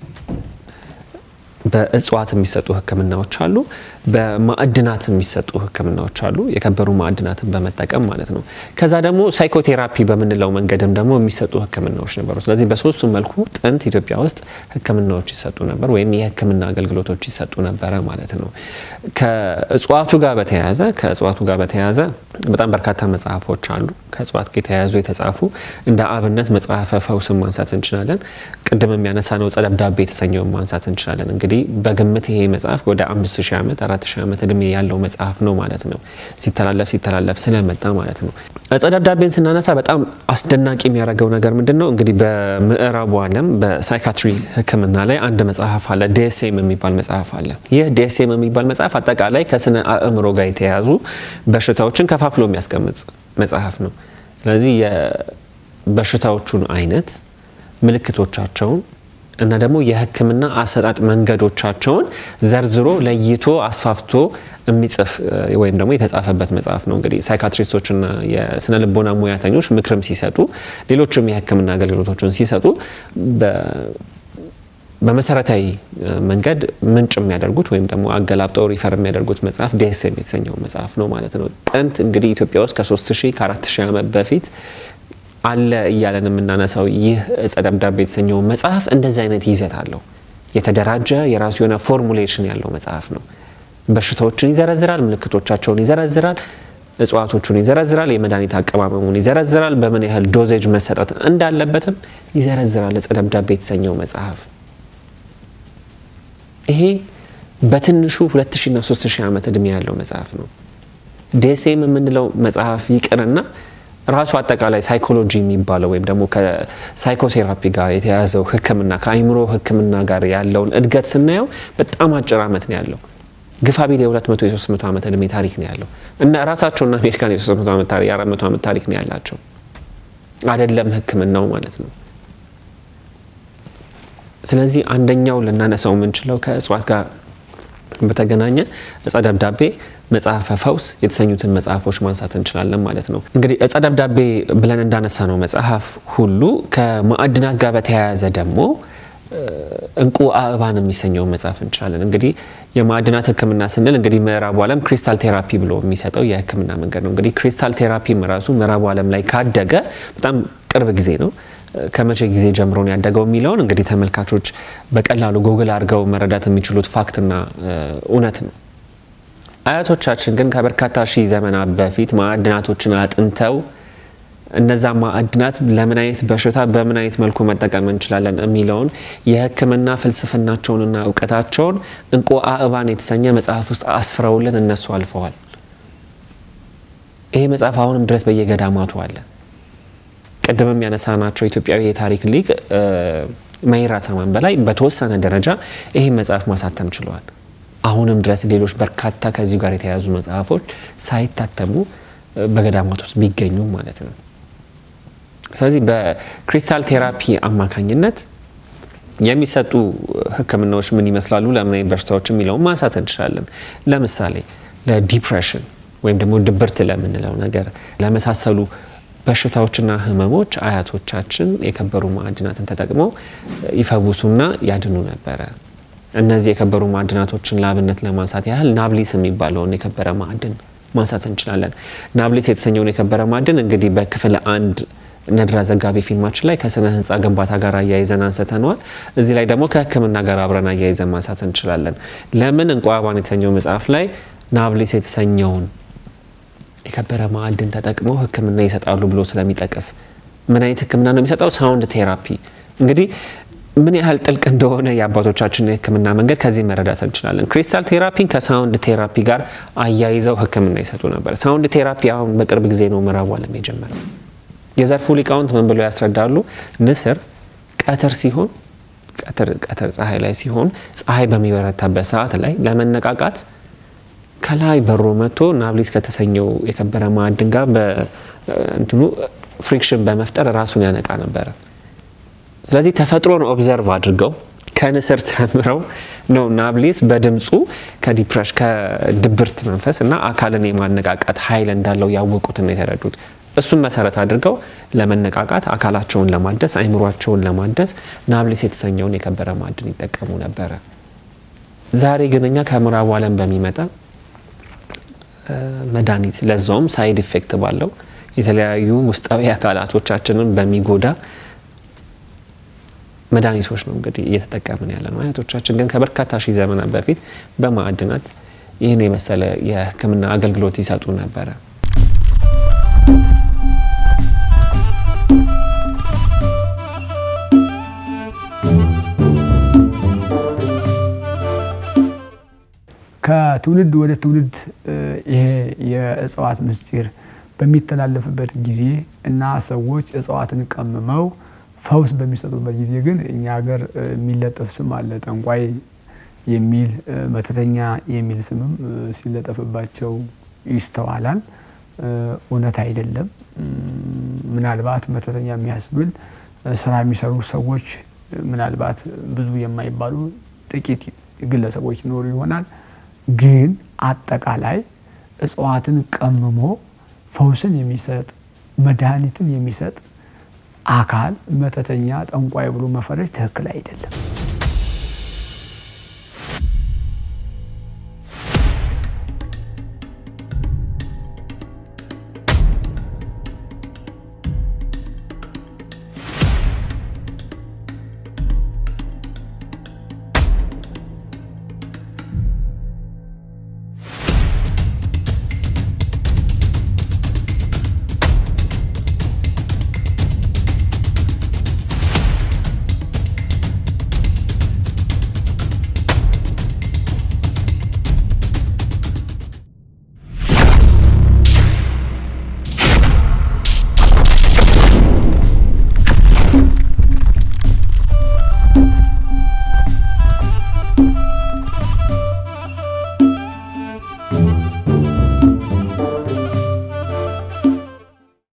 በእጽዋት የሚሰጡ ህክምናዎች አሉ። በማዕድናት የሚሰጡ ህክምናዎች አሉ። የከበሩ ማዕድናትን በመጠቀም ማለት ነው። ከዛ ደግሞ ሳይኮቴራፒ በምንለው መንገድም ደግሞ የሚሰጡ ህክምናዎች ነበሩ። ስለዚህ በሶስቱ መልኩ ጥንት ኢትዮጵያ ውስጥ ህክምናዎች ይሰጡ ነበር፣ ወይም የህክምና አገልግሎቶች ይሰጡ ነበረ ማለት ነው። ከእጽዋቱ ጋር በተያያዘ ከእጽዋቱ ጋር በተያያዘ በጣም በርካታ መጽሐፎች አሉ። ከእጽዋት ጋር የተያያዙ የተጻፉ እንደ አብነት መጽሐፈ ፈውስን ማንሳት እንችላለን። ቅድም የሚያነሳ ነው እጸ ደብዳቤ የተሰኘውን ማንሳት እንችላለን። እንግዲህ በግምት ይሄ መጽሐፍ ወደ አምስት ሺህ ዓመት አራት ሺህ ዓመት እድሜ ያለው መጽሐፍ ነው ማለት ነው። ሲተላለፍ ሲተላለፍ ስለመጣ ማለት ነው። እጸ ደብዳቤን ስናነሳ በጣም አስደናቂ የሚያደርገው ነገር ምንድን ነው? እንግዲህ በምዕራቡ ዓለም በሳይካትሪ ህክምና ላይ አንድ መጽሐፍ አለ፣ ዲኤስኤም የሚባል መጽሐፍ አለ። ይህ ዲኤስኤም የሚባል መጽሐፍ አጠቃላይ ከስነ አእምሮ ጋር የተያያዙ በሽታዎችን ከፋፍሎ የሚያስቀምጥ መጽሐፍ ነው። ስለዚህ የበሽታዎቹን አይነት ምልክቶቻቸውን እና ደግሞ የህክምና አሰጣጥ መንገዶቻቸውን ዘርዝሮ ለይቶ አስፋፍቶ የሚጽፍ ወይም ደግሞ የተጻፈበት መጽሐፍ ነው። እንግዲህ ሳይካትሪስቶችና የስነ ልቦና ሙያተኞች ምክርም ሲሰጡ፣ ሌሎችም የህክምና አገልግሎቶችን ሲሰጡ በመሰረታዊ መንገድ ምንጭ የሚያደርጉት ወይም ደግሞ አገላብጠው ሪፈር የሚያደርጉት መጽሐፍ ዲኤስኤም የተሰኘው መጽሐፍ ነው ማለት ነው። ጥንት እንግዲህ ኢትዮጵያ ውስጥ ከ3000 ከ4000 ዓመት በፊት አለ እያለን የምናነሳው ይህ እጸ ደብዳቤ የተሰኘው መጽሐፍ እንደዚህ አይነት ይዘት አለው። የተደራጀ የራሱ የሆነ ፎርሙሌሽን ያለው መጽሐፍ ነው። በሽታዎችን ይዘረዝራል፣ ምልክቶቻቸውን ይዘረዝራል፣ እጽዋቶቹን ይዘረዝራል፣ የመድኃኒት አቀማመሙን ይዘረዝራል፣ በምን ያህል ዶዜጅ መሰጠት እንዳለበትም ይዘረዝራል። እጸ ደብዳቤ የተሰኘው መጽሐፍ ይሄ በትንሹ 2000 እና 3000 ዓመት ዕድሜ ያለው መጽሐፍ ነው። ዲኤስኤም የምንለው መጽሐፍ ይቅርና ራሱ አጠቃላይ ሳይኮሎጂ የሚባለው ወይም ደግሞ ከሳይኮቴራፒ ጋር የተያያዘው ሕክምና ከአይምሮ ሕክምና ጋር ያለውን እድገት ስናየው በጣም አጭር ዓመት ነው ያለው። ግፋቢል የ200 የ300 ዓመት ዕድሜ ታሪክ ነው ያለው እና ራሳቸውና አሜሪካን የ300 ዓመት ታሪክ የ400 ዓመት ታሪክ ነው ያላቸው አይደለም ሕክምናው ማለት ነው። ስለዚህ አንደኛው ልናነሳው የምንችለው ከእጽዋት ጋር በተገናኘ እጸ ደብዳቤ፣ መጽሐፈ ፈውስ የተሰኙትን መጽሐፎች ማንሳት እንችላለን ማለት ነው። እንግዲህ እጸ ደብዳቤ ብለን እንዳነሳ ነው መጽሐፍ ሁሉ ከማዕድናት ጋር በተያያዘ ደግሞ እንቁ አእባን የሚሰኘውን መጽሐፍ እንችላለን። እንግዲህ የማዕድናት ሕክምና ስንል እንግዲህ ምዕራቡ ዓለም ክሪስታል ቴራፒ ብሎ የሚሰጠው የሕክምና መንገድ ነው። እንግዲህ ክሪስታል ቴራፒም ራሱ ምዕራቡ ዓለም ላይ ካደገ በጣም ቅርብ ጊዜ ነው። ከመቼ ጊዜ ጀምሮ ነው ያደገው የሚለውን እንግዲህ ተመልካቾች በቀላሉ ጎግል አድርገው መረዳት የሚችሉት ፋክትና እውነት ነው። አያቶቻችን ግን ከበርካታ ሺህ ዘመናት በፊት ማዕድናቶችን አጥንተው እነዛ ማዕድናት ለምን አይነት በሽታ በምን አይነት መልኩ መጠቀም እንችላለን የሚለውን የህክምና ፍልስፍናቸውንና እውቀታቸውን እንቁ አእባን የተሰኘ መጽሐፍ ውስጥ አስፍረውልን እነሱ አልፈዋል። ይሄ መጽሐፍ አሁንም ድረስ በየገዳማቱ አለ። ቅድምም ያነሳናቸው ኢትዮጵያዊ የታሪክ ሊቅ መይራ ሰማን በላይ በተወሰነ ደረጃ ይህን መጽሐፍ ማሳተም ችለዋል። አሁንም ድረስ ሌሎች በርካታ ከዚሁ ጋር የተያያዙ መጽሐፎች ሳይታተሙ በገዳማት ውስጥ ቢገኙ ማለት ነው። ስለዚህ በክሪስታል ቴራፒ አማካኝነት የሚሰጡ ህክምናዎች ምን ይመስላሉ፣ ለምን አይነት በሽታዎች የሚለውን ማንሳት እንችላለን። ለምሳሌ ለዲፕሬሽን ወይም ደግሞ ድብርት ለምንለው ነገር ለመሳሰሉ በሽታዎችና ህመሞች አያቶቻችን የከበሩ ማዕድናትን ተጠቅመው ይፈውሱና ያድኑ ነበረ። እነዚህ የከበሩ ማዕድናቶችን ለአብነት ለማንሳት ያህል ናብሊስ የሚባለውን የከበረ ማዕድን ማንሳት እንችላለን። ናብሊስ የተሰኘውን የከበረ ማዕድን እንግዲህ በክፍል አንድ ነድራ ዘጋቢ ፊልማችን ላይ ከስነ ህንፃ ግንባታ ጋር አያይዘን አንስተነዋል። እዚህ ላይ ደግሞ ከህክምና ጋር አብረን አያይዘን ማንሳት እንችላለን። ለምን እንቁ አእባን የተሰኘው መጽሐፍ ላይ ናብሊስ የተሰኘውን የከበረ ማዕድን ተጠቅመው ህክምና ይሰጣሉ ብሎ ስለሚጠቅስ ምን አይነት ህክምና ነው የሚሰጠው? ሳውንድ ቴራፒ። እንግዲህ ምን ያህል ጥልቅ እንደሆነ የአባቶቻችን የህክምና መንገድ ከዚህ መረዳት እንችላለን። ክሪስታል ቴራፒን ከሳውንድ ቴራፒ ጋር አያይዘው ህክምና ይሰጡ ነበር። ሳውንድ ቴራፒ አሁን በቅርብ ጊዜ ነው ምዕራቡ ዓለም የጀመረው። የዘርፉ ሊቃውንት ምን ብለው ያስረዳሉ? ንስር ቀትር ሲሆን ቀትር ፀሐይ ላይ ሲሆን ፀሐይ በሚበረታበት ሰዓት ላይ ለመነቃቃት ከላይ በሮ መጥቶ ናብሊስ ከተሰኘው የከበረ ማዕድን ጋር በእንትኑ ፍሪክሽን በመፍጠር ራሱን ያነቃ ነበረ። ስለዚህ ተፈጥሮን ኦብዘርቭ አድርገው ከንስር ተምረው ነው ናብሊስ በድምፁ ከዲፕረሽ ከድብርት መንፈስ እና አካልን የማነቃቃት ኃይል እንዳለው ያወቁትና የተረዱት። እሱን መሰረት አድርገው ለመነቃቃት አካላቸውን ለማደስ አይምሯቸውን ለማደስ ናብሊስ የተሰኘውን የከበረ ማዕድን ይጠቀሙ ነበረ። ዛሬ ግን እኛ ከምዕራቡ ዓለም በሚመጣ መድኃኒት ለዛውም ሳይድ ኢፌክት ባለው የተለያዩ ውስጣዊ አካላቶቻችንን በሚጎዳ መድኃኒቶች ነው እንግዲህ እየተጠቀምን ያለ ነው። አያቶቻችን ግን ከበርካታ ሺህ ዘመናት በፊት በማዕድናት ይህን የመሰለ የሕክምና አገልግሎት ይሰጡ ነበረ። ከትውልድ ወደ ትውልድ ይሄ የእጽዋት ምስጢር በሚተላለፍበት ጊዜ እና ሰዎች እጽዋትን ቀምመው ፈውስ በሚሰጡበት ጊዜ ግን እኛ ሀገር የሚለጠፍ ስም አለ። ጠንቋይ የሚል መተተኛ የሚል ስምም ሲለጠፍባቸው ይስተዋላል። እውነት አይደለም። ምናልባት መተተኛ የሚያስብል ስራ የሚሰሩ ሰዎች ምናልባት ብዙ የማይባሉ ጥቂት ግለሰቦች ይኖሩ ይሆናል። ግን አጠቃላይ እጽዋትን ቀምሞ ፈውስን የሚሰጥ መድኃኒትን የሚሰጥ አካል መተተኛ፣ ጠንቋይ ብሎ መፈረጅ ትክክል አይደለም።